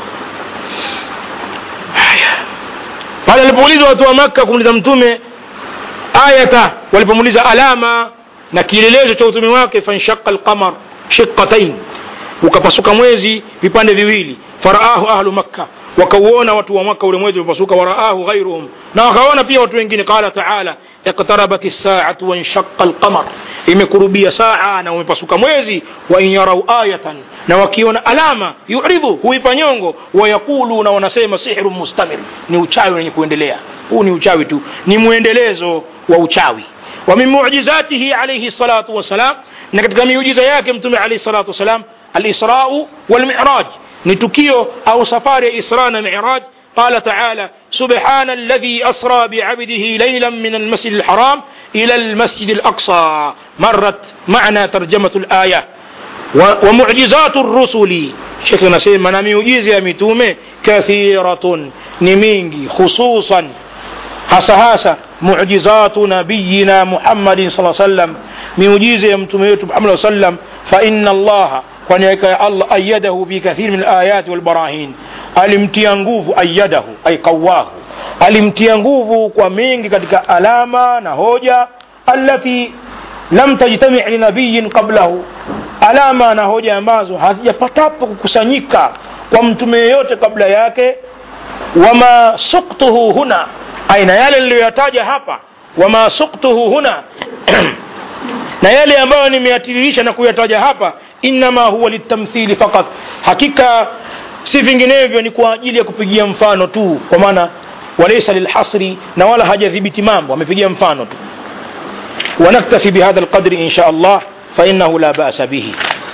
haya pale alipoulizwa watu wa makka kumuuliza mtume ayata walipomuuliza alama na kielelezo cha utume wake fanshaqa alqamar shiqatain ukapasuka mwezi vipande viwili faraahu ahlu makka wakauona watu wa maka ule mwezi ulipasuka waraahu ghairuhum na wakaona pia watu wengine qala taala iqtarabat saatu wanshaqa alqamar imekurubia saa na umepasuka mwezi wa in yarau ayatan na wakiona alama yuridhu huipa nyongo wayaquluna wanasema sihru mustamir ni uchawi wenye kuendelea huu ni uchawi tu ni mwendelezo wa uchawi wa min mu'jizatihi alayhi salatu wassalam na katika miujiza yake mtume alayhi salatu wassalam alisrau walmiraj ni tukio au safari ya isra na miraj قال تعالى سبحان الذي أسرى بعبده ليلا من المسجد الحرام إلى المسجد الأقصى مرت معنا ترجمة الآية ومعجزات الرسل شيخنا سيما نميوجيز يا متومة كثيرة نمينجي خصوصا hasa hasa mu'jizatu nabiyina Muhammadin sallallahu alaihi wasallam miujiza ya mtume wetu Muhammad sallam fa inna Allah kwani hakika Allah ayyadahu bi kathir min alayat wal barahin alimtia nguvu ayyadahu ay qawahu alimtia nguvu kwa mingi katika alama na hoja allati lam tajtami li nabiyyin qablahu alama na hoja ambazo hazijapatapo kukusanyika kwa mtume yeyote kabla yake wama suktuhu huna aina yale niliyoyataja hapa wama suktuhu huna na yale ambayo nimeyatiririsha na kuyataja hapa innama huwa litamthili fakat hakika si vinginevyo ni kwa ajili ya kupigia mfano tu kwa maana walaysa lilhasri na wala hajadhibiti mambo amepigia mfano tu ونكتفي بهذا القدر إن شاء الله فإنه لا بأس به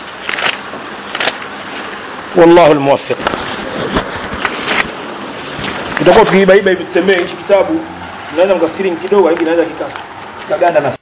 والله الموفق tutakuwa tukibaiba hivi tutembee hichi kitabu naweza mkafikiri kidogo hivi naweza kikaganda na